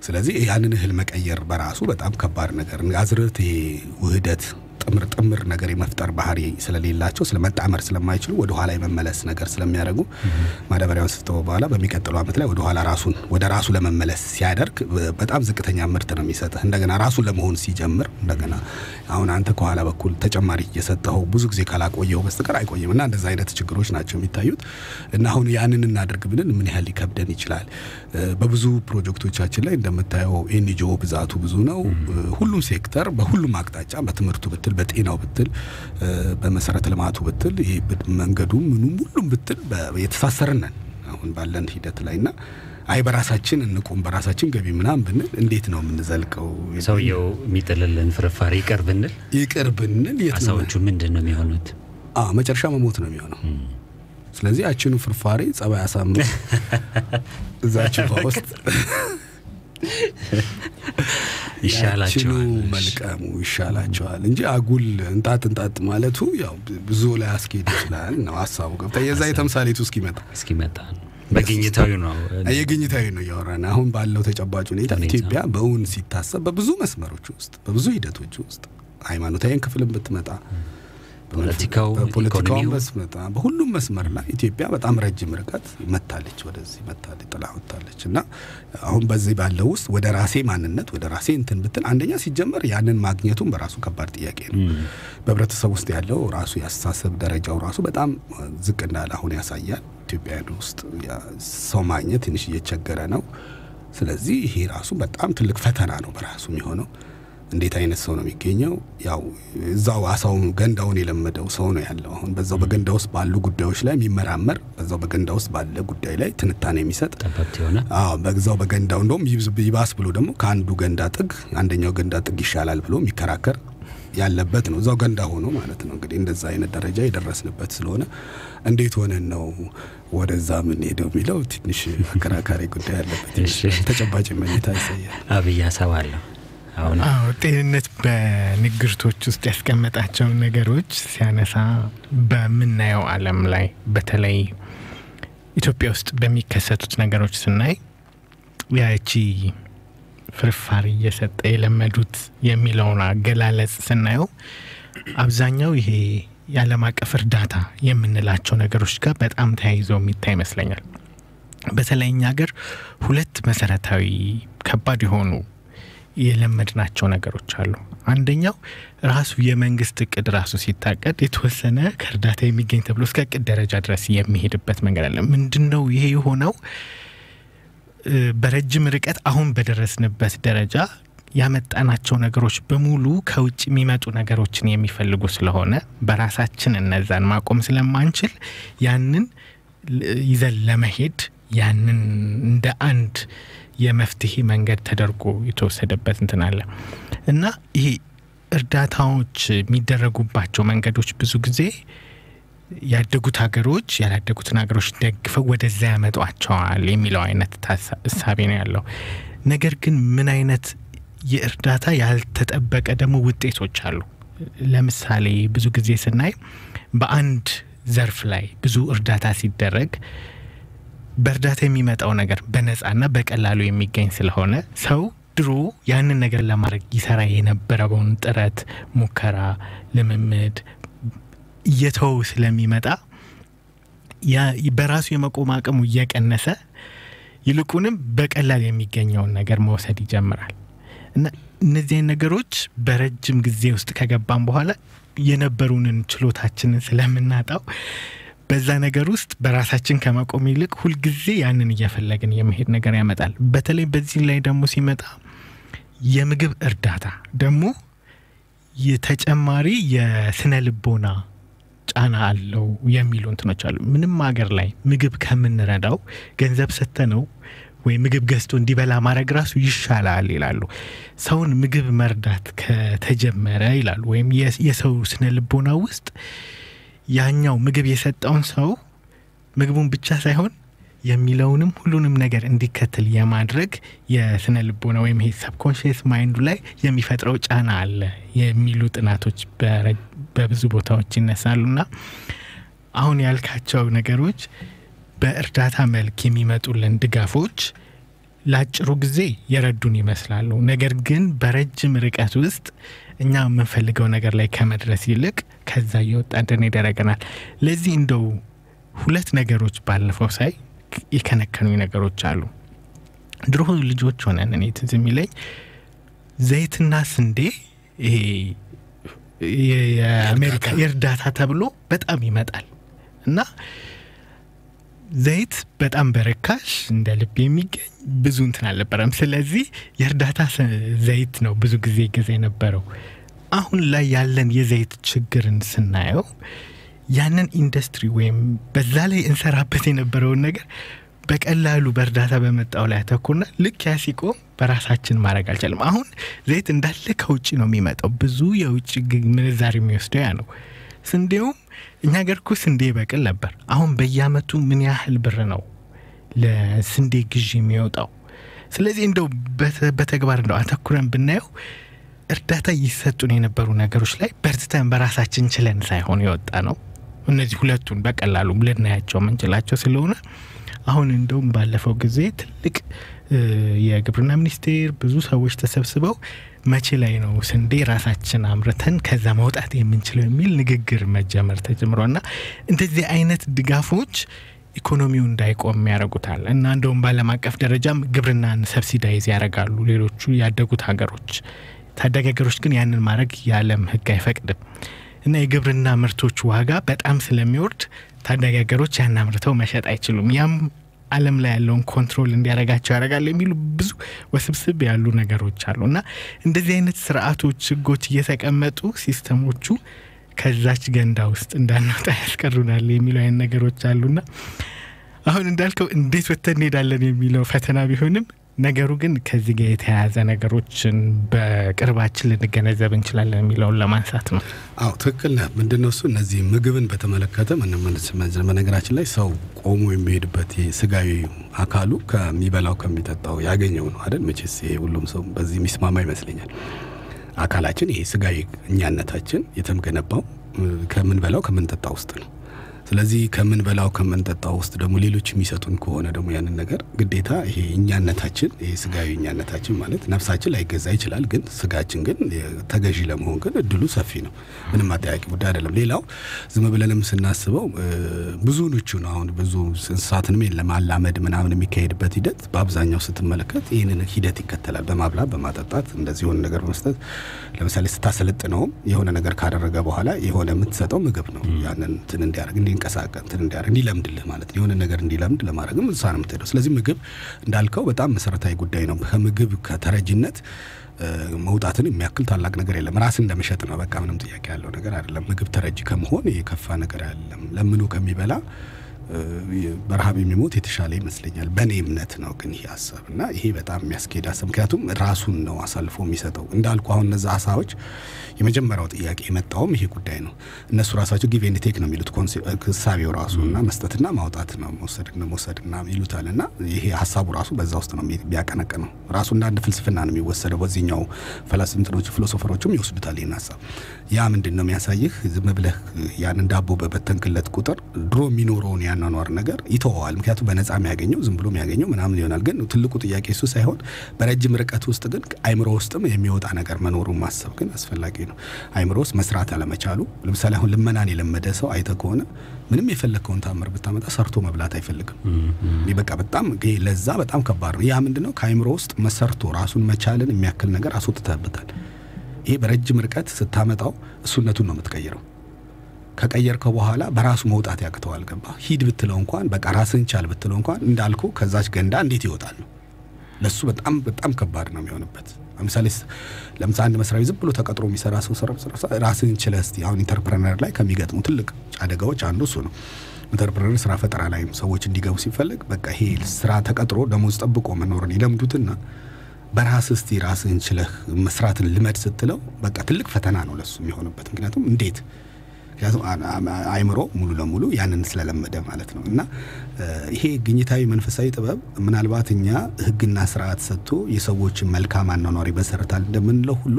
ስለዚህ ያንን እህል መቀየር በራሱ በጣም ከባድ ነገር አዝርዕት ይሄ ውህደት ጥምር ጥምር ነገር የመፍጠር ባህሪ ስለሌላቸው ስለመጣመር ስለማይችሉ ወደ ኋላ የመመለስ ነገር ስለሚያደርጉ ማዳበሪያውን ስተው በኋላ በሚቀጥለው ዓመት ላይ ወደ ኋላ ራሱን ወደ ራሱ ለመመለስ ሲያደርግ በጣም ዝቅተኛ ምርት ነው የሚሰጥህ። እንደገና ራሱን ለመሆን ሲጀምር እንደገና አሁን አንተ ከኋላ በኩል ተጨማሪ እየሰጠኸው ብዙ ጊዜ ካላቆየው በስተቀር አይቆይም እና እንደዛ አይነት ችግሮች ናቸው የሚታዩት እና አሁን ያንን እናደርግ ብልን ምን ያህል ሊከብደን ይችላል? በብዙ ፕሮጀክቶቻችን ላይ እንደምታየው ኤንጂኦ ብዛቱ ብዙ ነው። ሁሉም ሴክተር በሁሉም አቅጣጫ በትምህርቱ ብትል በጤናው ብትል በመሰረተ ልማቱ ብትል ይሄ መንገዱ ምኑም ሁሉም ብትል የተሳሰርን ነን አሁን ባለን ሂደት ላይ እና አይ በራሳችን እንቁም በራሳችን ገቢ ምናምን ብንል እንዴት ነው የምንዘልቀው? ሰውየው የሚጥልልን ፍርፋሪ ይቅር ብንል ይቅር ብንል የት ነው አሳዎቹ ምንድን ነው የሚሆኑት? አዎ መጨረሻ መሞት ነው የሚሆነው። ስለዚህ ያችኑ ፍርፋሪ ጸባይ አሳምር እዛችን ውስጥ ይሻላቸዋል። መልቀሙ ይሻላቸዋል እንጂ አጉል እንጣጥ እንጣጥ ማለቱ ያው ብዙ ላይ አስኬድ ይችላል ነው ሀሳቡ። ገብታ የዛ የተምሳሌቱ እስኪመጣ እስኪመጣ በግኝታዊ ነው የግኝታዊ ነው እያወራን አሁን ባለው ተጨባጭ ሁኔታ ሁኔታ። ኢትዮጵያ በእውን ሲታሰብ በብዙ መስመሮች ውስጥ በብዙ ሂደቶች ውስጥ ሃይማኖታዊን ክፍልን ብትመጣ ፖለቲካው፣ በፖለቲካውን ኢኮኖሚው ብትመጣ በሁሉም መስመር ላይ ኢትዮጵያ በጣም ረጅም ርቀት መታለች፣ ወደዚህ መታለች፣ ጥላ ወጥታለች እና አሁን በዚህ ባለው ውስጥ ወደ ራሴ ማንነት ወደ ራሴ እንትን ብትል አንደኛ ሲጀመር ያንን ማግኘቱን በራሱ ከባድ ጥያቄ ነው። በህብረተሰብ ውስጥ ያለው ራሱ የአስተሳሰብ ደረጃው ራሱ በጣም ዝቅ እንዳለ አሁን ያሳያል። ኢትዮጵያውያን ውስጥ ያ ሰው ማግኘት ትንሽ እየቸገረ ነው። ስለዚህ ይሄ ራሱ በጣም ትልቅ ፈተና ነው በራሱ የሚሆነው። እንዴት አይነት ሰው ነው የሚገኘው? ያው እዛው አሳውን ገንዳውን የለመደው ሰው ነው ያለው። አሁን በዛው በገንዳ ውስጥ ባሉ ጉዳዮች ላይ የሚመራመር በዛው በገንዳ ውስጥ ባለ ጉዳይ ላይ ትንታኔ የሚሰጥ ጠበብት የሆነ አዎ በዛው በገንዳው እንደውም ይብዝ- ይባስ ብሎ ደግሞ ከአንዱ ገንዳ ጥግ አንደኛው ገንዳ ጥግ ይሻላል ብሎ የሚከራከር ያለበት ነው። እዛው ገንዳ ሆኖ ማለት ነው። እንግዲህ እንደዛ አይነት ደረጃ የደረስንበት ስለሆነ እንዴት ሆነን ነው ወደዛ የምንሄደው የሚለው ትንሽ አከራካሪ ጉዳይ ያለበት እሺ። ይመስላል። ተጨባጭ መኝታ ያሳያል። አብይ ሀሳብ አለሁ አሁን አዎ ጤንነት በንግርቶች ውስጥ ያስቀመጣቸውን ነገሮች ሲያነሳ በምናየው ዓለም ላይ በተለይ ኢትዮጵያ ውስጥ በሚከሰቱት ነገሮች ስናይ ያቺ ፍርፋሪ እየሰጠ የለመዱት የሚለውን አገላለጽ ስናየው አብዛኛው ይሄ የዓለም አቀፍ እርዳታ የምንላቸው ነገሮች ጋር በጣም ተያይዘው የሚታይ ይመስለኛል። በተለይ እኛ ሀገር ሁለት መሰረታዊ ከባድ የሆኑ የለመድናቸው ነገሮች አሉ። አንደኛው ራሱ የመንግስት እቅድ ራሱ ሲታቀድ የተወሰነ ከእርዳታ የሚገኝ ተብሎ እስከ እቅድ ደረጃ ድረስ የሚሄድበት መንገድ አለ። ምንድን ነው ይሄ የሆነው? እ፣ በረጅም ርቀት አሁን በደረስንበት ደረጃ ያመጣናቸው ነገሮች በሙሉ ከውጭ የሚመጡ ነገሮችን የሚፈልጉ ስለሆነ በራሳችን እነዛን ማቆም ስለማንችል ያንን ል- ይዘን ለመሄድ ያንን እንደ አንድ የመፍትሄ መንገድ ተደርጎ የተወሰደበት እንትን አለ እና ይሄ እርዳታዎች የሚደረጉባቸው መንገዶች ብዙ ጊዜ ያደጉት ሀገሮች ያላደጉትን ሀገሮች ደግፈው ወደዛ ያመጧቸዋል የሚለው አይነት ታሳ- እሳቤ ነው ያለው። ነገር ግን ምን አይነት የእርዳታ ያልተጠበቀ ደግሞ ውጤቶች አሉ። ለምሳሌ ብዙ ጊዜ ስናይ በአንድ ዘርፍ ላይ ብዙ እርዳታ ሲደረግ በእርዳታ የሚመጣው ነገር በነፃና በቀላሉ የሚገኝ ስለሆነ ሰው ድሮ ያንን ነገር ለማድረግ ይሰራ የነበረውን ጥረት፣ ሙከራ፣ ልምምድ እየተወው ስለሚመጣ ያ- በራሱ የመቆም አቅሙ እየቀነሰ ይልቁንም በቀላል የሚገኘውን ነገር መውሰድ ይጀምራል እና እነዚህ አይነት ነገሮች በረጅም ጊዜ ውስጥ ከገባን በኋላ የነበሩንን ችሎታችንን ስለምናጣው በዛ ነገር ውስጥ በራሳችን ከመቆም ይልቅ ሁልጊዜ ያንን እየፈለግን የመሄድ ነገር ያመጣል። በተለይ በዚህ ላይ ደግሞ ሲመጣ የምግብ እርዳታ ደግሞ የተጨማሪ የስነ ልቦና ጫና አለው የሚሉ እንትኖች አሉ። ምንም ሀገር ላይ ምግብ ከምንረዳው ገንዘብ ሰጥተነው ወይ ምግብ ገዝቶ እንዲበላ ማድረግ ራሱ ይሻላል ይላሉ። ሰውን ምግብ መርዳት ከተጀመረ ይላሉ ወይም የ- የሰው ስነ ልቦና ውስጥ ያኛው ምግብ የሰጠውን ሰው ምግቡን ብቻ ሳይሆን የሚለውንም ሁሉንም ነገር እንዲከተል የማድረግ የስነ ልቦና ወይም ይሄ ሰብኮንሽስ ማይንዱ ላይ የሚፈጥረው ጫና አለ የሚሉ ጥናቶች በረ- በብዙ ቦታዎች ይነሳሉና አሁን ያልካቸው ነገሮች በእርዳታ መልክ የሚመጡልን ድጋፎች ለአጭሩ ጊዜ የረዱን ይመስላሉ። ነገር ግን በረጅም ርቀት ውስጥ እኛ የምንፈልገው ነገር ላይ ከመድረስ ይልቅ ከዛ እየወጣ እንድንሄድ ያደርገናል። ለዚህ እንደው ሁለት ነገሮች ባለፈው ሳይ የከነከኑኝ ነገሮች አሉ። ድሮ ልጆች ሆነን እኔ ትዝ የሚለኝ ዘይትና ስንዴ ይሄ የአሜሪካ የእርዳታ ተብሎ በጣም ይመጣል እና ዘይት በጣም በርካሽ እንደ ልብ የሚገኝ ብዙ እንትን አልነበረም። ስለዚህ የእርዳታ ዘይት ነው ብዙ ጊዜ ጊዜ የነበረው። አሁን ላይ ያለን የዘይት ችግርን ስናየው ያንን ኢንዱስትሪ ወይም በዛ ላይ እንሰራበት የነበረውን ነገር በቀላሉ በእርዳታ በመጣው ላይ ያተኩርና ልክ ያ ሲቆም በራሳችን ማድረግ አልቻለም። አሁን ዘይት እንዳለ ከውጭ ነው የሚመጣው። ብዙ የውጭ ምንዛሪ የሚወስደው ያ ነው። ስንዴውም እኛ ገር እኮ ስንዴ በቅል ነበር። አሁን በየአመቱ ምን ያህል ብር ነው ለስንዴ ግዢ የሚወጣው? ስለዚህ እንደው በተግባር እንደው አተኩረን ብናየው እርዳታ ይሰጡን የነበሩ ነገሮች ላይ በርትተን በራሳችን ችለን ሳይሆን የወጣ ነው። እነዚህ ሁለቱን በቀላሉ ልናያቸው የምንችላቸው ስለሆነ አሁን እንደውም ባለፈው ጊዜ ትልቅ የግብርና ሚኒስቴር ብዙ ሰዎች ተሰብስበው መቼ ላይ ነው ስንዴ ራሳችን አምርተን ከዛ መውጣት የምንችለው የሚል ንግግር መጀመር ተጀምሯል። እና እንደዚህ አይነት ድጋፎች ኢኮኖሚው እንዳይቆም ያደርጉታል እና እንደውም በዓለም አቀፍ ደረጃም ግብርናን ሰብሲዳይዝ ያደርጋሉ ሌሎቹ ያደጉት ሀገሮች። ታዳጊ ሀገሮች ግን ያንን ማድረግ የዓለም ሕግ አይፈቅድም እና የግብርና ምርቶች ዋጋ በጣም ስለሚወርድ ታዳጊ ሀገሮች ያን አምርተው መሸጥ አይችሉም። ያም ዓለም ላይ ያለውን ኮንትሮል እንዲያደርጋቸው ያደርጋል የሚሉ ብዙ ወስብስብ ያሉ ነገሮች አሉ እና እንደዚህ አይነት ስርዓቶች፣ ህጎች እየተቀመጡ ሲስተሞቹ ከዛች ገንዳ ውስጥ እንዳንወጣ ያስቀሩናል የሚሉ አይነት ነገሮች አሉና አሁን እንዳልከው እንዴት ወጥተን እንሄዳለን የሚለው ፈተና ቢሆንም ነገሩ ግን ከዚህ ጋር የተያያዘ ነገሮችን በቅርባችን ልንገነዘብ እንችላለን የሚለውን ለማንሳት ነው። አዎ ትክክል ነህ። ምንድን ነው እሱ እነዚህ ምግብን በተመለከተ በነገራችን ላይ ሰው ቆሞ የሚሄድበት ስጋዊ አካሉ ከሚበላው ከሚጠጣው ያገኘው ነው አይደል? መቼስ ይሄ ሁሉም ሰው በዚህ የሚስማማ ይመስለኛል። አካላችን ይሄ ስጋዊ እኛነታችን የተገነባው ከምንበላው ከምንጠጣ ውስጥ ነው። ስለዚህ ከምንበላው ከምንጠጣው ውስጥ ደግሞ ሌሎች የሚሰጡን ከሆነ ደግሞ ያንን ነገር ግዴታ ይሄ እኛነታችን ይሄ ስጋዊ እኛነታችን ማለት ነፍሳችን ላይገዛ ይችላል፣ ግን ስጋችን ግን ተገዢ ለመሆን ግን እድሉ ሰፊ ነው። ምንም አጠያቂ ጉዳይ አይደለም። ሌላው ዝም ብለንም ስናስበው ብዙ ንቹ ነው። አሁን ብዙ እንስሳትንም ለማላመድ ምናምን የሚካሄድበት ሂደት በአብዛኛው ስትመለከት ይህንን ሂደት ይከተላል። በማብላት በማጠጣት እንደዚህ የሆነ ነገር መስጠት። ለምሳሌ ስታሰለጥነውም የሆነ ነገር ካደረገ በኋላ የሆነ የምትሰጠው ምግብ ነው። ያንን እንትን እንዲያደርግ እንዲንቀሳቀስ እንትን እንዲያደርግ እንዲለምድልህ ማለት የሆነ ነገር እንዲለምድ ለማድረግም እዛ ነው የምትሄደው። ስለዚህ ምግብ እንዳልከው በጣም መሰረታዊ ጉዳይ ነው። ከምግብ ከተረጅነት መውጣትን የሚያክል ታላቅ ነገር የለም። ራስን እንደመሸጥ ነው። በቃ ምንም ጥያቄ ያለው ነገር አይደለም። ምግብ ተረጂ ከመሆን የከፋ ነገር አይደለም። ለምኑ ከሚበላ በረሃብ የሚሞት የተሻለ ይመስለኛል። በእኔ እምነት ነው ግን ይሄ ሀሳብ እና ይሄ በጣም የሚያስኬድ ሀሳብ ምክንያቱም ራሱን ነው አሳልፎ የሚሰጠው እንዳልኩ አሁን እነዛ ሀሳቦች የመጀመሪያው ጥያቄ የመጣውም ይሄ ጉዳይ ነው። እነሱ ራሳቸው ጊቭ ኤንድ ቴክ ነው የሚሉት ህሳቤው ራሱ እና መስጠትና ማውጣት ነው መውሰድና መውሰድና ይሉታል እና ይሄ ሀሳቡ ራሱ በዛ ውስጥ ነው ቢያቀነቅ ነው ራሱ እንደ አንድ ፍልስፍና ነው የሚወሰደው። በዚህኛው ፈላስምትኖች ፊሎሶፈሮችም ይወስዱታል ይህን ሀሳብ። ያ ምንድን ነው የሚያሳይህ ዝም ብለህ ያንን ዳቦ በበተንክለት ቁጥር ድሮ የሚኖረውን ያኗኗር ነገር ይተወዋል። ምክንያቱም በነፃ የሚያገኘው ዝም ብሎ የሚያገኘው ምናምን ይሆናል። ግን ትልቁ ጥያቄ እሱ ሳይሆን በረጅም ርቀት ውስጥ ግን አይምሮ ውስጥም የሚወጣ ነገር መኖሩን ማሰብ ግን አስፈላጊ ነው። አይምሮ ውስጥ መስራት አለመቻሉ ለምሳሌ አሁን ልመናን የለመደ ሰው አይተ ከሆነ ምንም የፈለግከውን ታምር ብታመጣ ሰርቶ መብላት አይፈልግም። በቃ በጣም ለዛ በጣም ከባድ ነው። ያ ምንድነው ከአይምሮ ውስጥ መሰርቶ ራሱን መቻልን የሚያክል ነገር አስወጥተህበታል። ይሄ በረጅም ርቀት ስታመጣው እሱነቱን ነው የምትቀይረው። ከቀየርከው በኋላ በራሱ መውጣት ያቅተዋል። ገባ ሂድ ብትለው እንኳን በቃ ራስን ቻል ብትለው እንኳን እንዳልኩ ከዛች ገንዳ እንዴት ይወጣል ነው ለሱ በጣም በጣም ከባድ ነው የሚሆንበት። ለምሳሌ ለምሳሌ አንድ መስሪያ ቤት ዝም ብሎ ተቀጥሮ የሚሰራ ሰው ራስን ችለህ እስቲ አሁን ኢንተርፕረነር ላይ ከሚገጥሙ ትልቅ አደጋዎች አንዱ እሱ ነው። ኢንተርፕረነር ስራ ፈጠራ ላይ ሰዎች እንዲገቡ ሲፈለግ በቃ ይሄ ስራ ተቀጥሮ ደሞዝ ጠብቆ መኖርን ይለምዱትና በራስ እስቲ ራስህን ችለህ መስራትን ልመድ ስትለው በቃ ትልቅ ፈተና ነው ለሱ የሚሆንበት። ምክንያቱም እንዴት ምክንያቱም አይምሮ ሙሉ ለሙሉ ያንን ስለለመደ ማለት ነው። እና ይሄ ግኝታዊ መንፈሳዊ ጥበብ ምናልባት እኛ ሕግና ስርዓት ሰጥቶ የሰዎችን መልካም አኗኗር ይመሰርታል እንደምንለው ሁሉ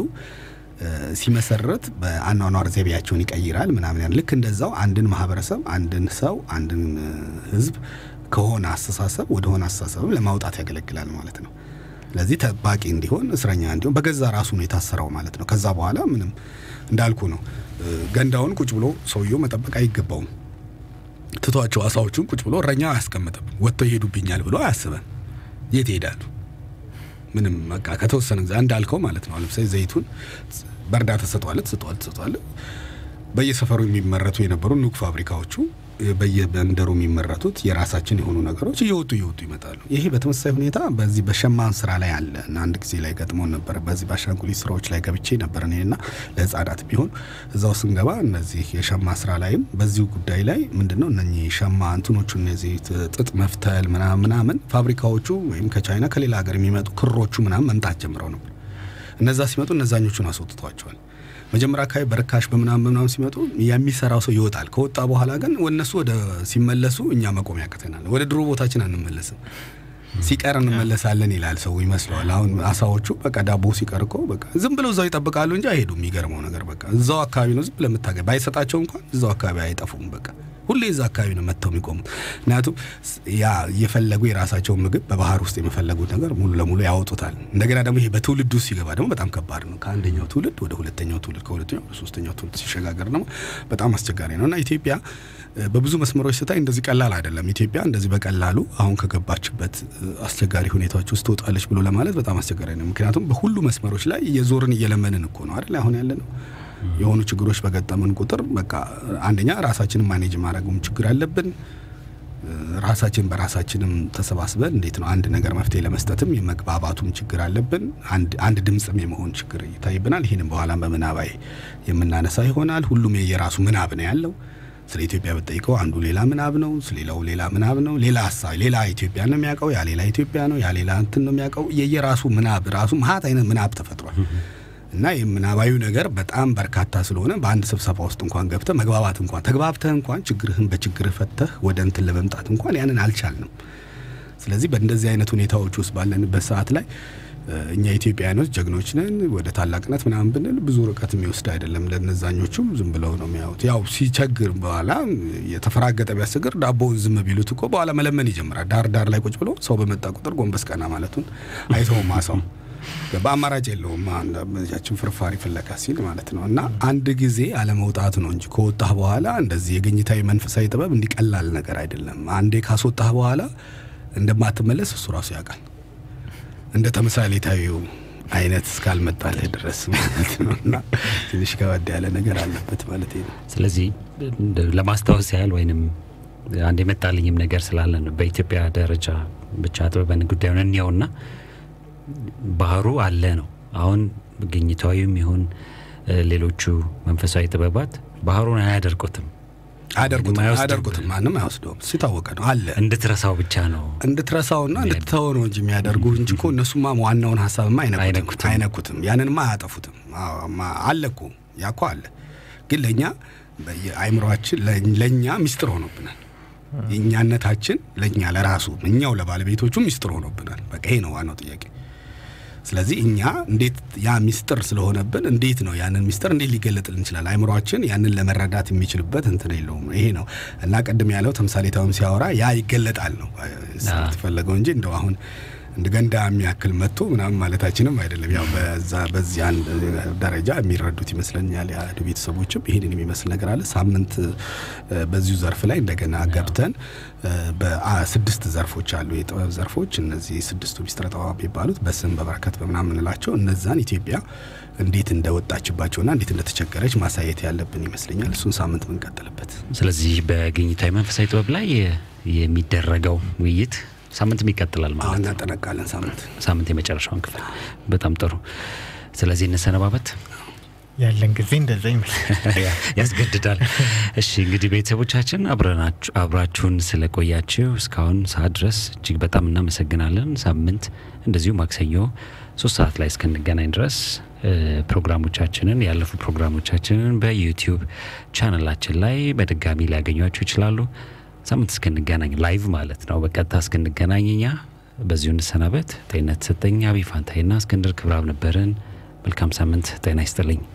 ሲመሰረት በአኗኗር ዘይቤያቸውን ይቀይራል ምናምን ያን ልክ እንደዛው አንድን ማህበረሰብ፣ አንድን ሰው፣ አንድን ህዝብ ከሆነ አስተሳሰብ ወደ ሆነ አስተሳሰብም ለማውጣት ያገለግላል ማለት ነው። ስለዚህ ጠባቂ እንዲሆን እስረኛ እንዲሆን በገዛ ራሱ ነው የታሰረው ማለት ነው። ከዛ በኋላ ምንም እንዳልኩ ነው እ፣ ገንዳውን ቁጭ ብሎ ሰውየው መጠበቅ አይገባውም። ትቷቸው አሳዎቹን ቁጭ ብሎ እረኛ አያስቀምጥም። ወጥተው ይሄዱብኛል ብሎ አያስበን። የት ይሄዳሉ? ምንም በቃ ከተወሰነ ጊዜ እንዳልከው ማለት ነው። ለምሳሌ ዘይቱን በእርዳታ ትሰጠዋለህ ትሰጠዋለህ ትሰጠዋለህ። በየሰፈሩ የሚመረቱ የነበሩ ኑግ ፋብሪካዎቹ በየመንደሩ የሚመረቱት የራሳችን የሆኑ ነገሮች እየወጡ እየወጡ ይመጣሉ። ይሄ በተመሳሳይ ሁኔታ በዚህ በሸማን ስራ ላይ አለ እና አንድ ጊዜ ላይ ገጥሞን ነበር። በዚህ በአሻንጉሊት ስራዎች ላይ ገብቼ ነበር እኔና ለህጻናት ቢሆን እዛው ስንገባ እነዚህ የሸማ ስራ ላይም በዚሁ ጉዳይ ላይ ምንድነው እነኚህ ሸማ እንትኖቹ እነዚህ ጥጥ መፍተል ምናምን ምናምን ፋብሪካዎቹ ወይም ከቻይና ከሌላ ሀገር የሚመጡ ክሮቹ ምናምን መምጣት ጀምረው ነበር። እነዛ ሲመጡ እነዛኞቹን አስወጥቷቸዋል። መጀመሪያ አካባቢ በርካሽ በምናምን በምናምን ሲመጡ የሚሰራው ሰው ይወጣል። ከወጣ በኋላ ግን እነሱ ወደ ሲመለሱ እኛ መቆም ያቅተናል። ወደ ድሮ ቦታችን አንመለስም። ሲቀር እንመለሳለን ይላል ሰው ይመስለዋል። አሁን አሳዎቹ በቃ ዳቦ ሲቀር እኮ በቃ ዝም ብለው እዛው ይጠብቃሉ እንጂ አይሄዱም። የሚገርመው ነገር በቃ እዛው አካባቢ ነው ዝም ብለህ የምታገኝ ባይሰጣቸው እንኳን እዛው አካባቢ አይጠፉም። በቃ ሁሌ እዛ አካባቢ ነው መጥተው የሚቆሙት። ምክንያቱም ያ እየፈለጉ የራሳቸውን ምግብ በባህር ውስጥ የመፈለጉት ነገር ሙሉ ለሙሉ ያወጡታል። እንደገና ደግሞ ይሄ በትውልድ ውስጥ ሲገባ ደግሞ በጣም ከባድ ነው። ከአንደኛው ትውልድ ወደ ሁለተኛው ትውልድ፣ ከሁለተኛው ወደ ሶስተኛው ትውልድ ሲሸጋገር ደግሞ በጣም አስቸጋሪ ነው እና ኢትዮጵያ በብዙ መስመሮች ስታይ እንደዚህ ቀላል አይደለም። ኢትዮጵያ እንደዚህ በቀላሉ አሁን ከገባችበት አስቸጋሪ ሁኔታዎች ውስጥ ትወጣለች ብሎ ለማለት በጣም አስቸጋሪ ነው። ምክንያቱም በሁሉ መስመሮች ላይ እየዞርን እየለመንን እኮ ነው አይደል አሁን ያለ ነው። የሆኑ ችግሮች በገጠምን ቁጥር በቃ አንደኛ ራሳችንን ማኔጅ ማድረጉም ችግር አለብን። ራሳችን በራሳችንም ተሰባስበን እንዴት ነው አንድ ነገር መፍትሄ ለመስጠትም የመግባባቱም ችግር አለብን። አንድ ድምፅም የመሆን ችግር ይታይብናል። ይህንም በኋላም በምናባዊ የምናነሳ ይሆናል። ሁሉም የየራሱ ምናብ ነው ያለው። ስለ ኢትዮጵያ ብጠይቀው አንዱ ሌላ ምናብ ነው፣ ስለሌላው ሌላ ምናብ ነው። ሌላ ሀሳብ ሌላ ኢትዮጵያ ነው የሚያውቀው፣ ያ ሌላ ኢትዮጵያ ነው፣ ያ ሌላ እንትን ነው የሚያውቀው። የየራሱ ምናብ ራሱ መሀት አይነት ምናብ ተፈጥሯል። እና የምናባዊ ነገር በጣም በርካታ ስለሆነ በአንድ ስብሰባ ውስጥ እንኳን ገብተህ መግባባት እንኳን ተግባብተህ እንኳን ችግርህን በችግርህ ፈተህ ወደ እንትን ለመምጣት እንኳን ያንን አልቻልንም። ስለዚህ በእንደዚህ አይነት ሁኔታዎች ውስጥ ባለንበት ሰዓት ላይ እኛ ኢትዮጵያውያኖች ጀግኖች ነን ወደ ታላቅነት ምናምን ብንል ብዙ ርቀት የሚወስድ አይደለም። ለነዛኞቹም ዝም ብለው ነው የሚያዩት። ያው ሲቸግር በኋላ የተፈራገጠ ቢያስቸግር ዳቦውን ዝም ቢሉት እኮ በኋላ መለመን ይጀምራል። ዳር ዳር ላይ ቁጭ ብሎ ሰው በመጣ ቁጥር ጎንበስ ቀና ማለቱን አይተውም ማሳው በአማራጭ የለውም ያችን ፍርፋሪ ፍለጋ ሲል ማለት ነው። እና አንድ ጊዜ አለመውጣት ነው እንጂ ከወጣህ በኋላ እንደዚህ የግኝታዊ መንፈሳዊ ጥበብ እንዲቀላል ነገር አይደለም። አንዴ ካስወጣህ በኋላ እንደማትመለስ እሱ ራሱ ያውቃል። እንደ ተምሳሌታዊው አይነት እስካልመጣልህ ድረስ ማለት ነው። እና ትንሽ ከበድ ያለ ነገር አለበት ማለት ነው። ስለዚህ ለማስታወስ ያህል ወይንም አንድ የመጣልኝም ነገር ስላለ ነው በኢትዮጵያ ደረጃ ብቻ ጥበበን ጉዳዩን እንየውና ባህሩ አለ ነው። አሁን ግኝታዊም ይሁን ሌሎቹ መንፈሳዊ ጥበባት ባህሩን አያደርቁትም አያደርጉትም አይወስድም። አያደርጉትም ማንም አይወስደውም። ሲታወቀ ነው አለ እንድትረሳው ብቻ ነው። እንድትረሳውና እንድትተወው ነው እንጂ የሚያደርጉ እንጂ እኮ እነሱማ ዋናውን ሀሳብማ አይነኩትም አይነኩትም። አይነኩትም። ያንንማ አያጠፉትም። አዎ፣ ማ- አለ እኮ ያ እኮ አለ። ግን ለእኛ አይምሯችን ለእኛ ሚስጥር ሆኖብናል። የእኛነታችን ለእኛ ለራሱ እኛው ለባለቤቶቹ ሚስጥር ሆኖብናል። በቃ ይሄ ነው ዋናው ጥያቄ። ስለዚህ እኛ እንዴት ያ ሚስጥር ስለሆነብን እንዴት ነው ያንን ሚስጥር እንዴት ሊገለጥልን ይችላል? አይምሯችን ያንን ለመረዳት የሚችልበት እንትን የለውም። ይሄ ነው እና ቅድም ያለው ተምሳሌታዊም ሲያወራ ያ ይገለጣል ነው የተፈለገው እንጂ እንደው አሁን እንደ ገንዳ የሚያክል መጥቶ ምናምን ማለታችንም አይደለም። ያው በዛ በዚህ አንድ ደረጃ የሚረዱት ይመስለኛል። የአህዱ ቤተሰቦችም ይህንን የሚመስል ነገር አለ። ሳምንት እ፣ በዚሁ ዘርፍ ላይ እንደገና ገብተን እ፣ በስድስት ዘርፎች አሉ የጥበብ ዘርፎች። እነዚህ ስድስቱ ሚስጥረ ጥበብ የሚባሉት በስም በበረከት በምናምን የምንላቸው እነዛን ኢትዮጵያ እንዴት እንደወጣችባቸውና እንዴት እንደተቸገረች ማሳየት ያለብን ይመስለኛል። እሱን ሳምንት ብንቀጥልበት ስለዚህ በግኝታዊ መንፈሳዊ ጥበብ ላይ የሚደረገው ውይይት ሳምንትም ይቀጥላል ማለት አሁን ነው። እናጠነቃለን ሳምንት ሳምንት የመጨረሻውን ክፍል በጣም ጥሩ። ስለዚህ እንሰነባበት ያለን ጊዜ እንደዛ ይመስላል። ያስገድዳል። እሺ እንግዲህ ቤተሰቦቻችን አብረናችሁ አብራችሁን ስለቆያችሁ እስካሁን ሰዓት ድረስ እጅግ በጣም እናመሰግናለን። ሳምንት እንደዚሁ ማክሰኞ ሶስት ሰዓት ላይ እስክንገናኝ ድረስ እ፣ ፕሮግራሞቻችንን ያለፉ ፕሮግራሞቻችንን በዩቲዩብ ቻነላችን ላይ በድጋሚ ሊያገኟችሁ ይችላሉ። ሳምንት እስክንገናኝ ላይቭ ማለት ነው፣ በቀጥታ እስክንገናኝ እኛ በዚሁ እንሰናበት። ጤንነት ሰጠኝ አቢ ፋንታይና እስክንድር ክብራብ ነበርን። መልካም ሳምንት። ጤና ይስጥልኝ።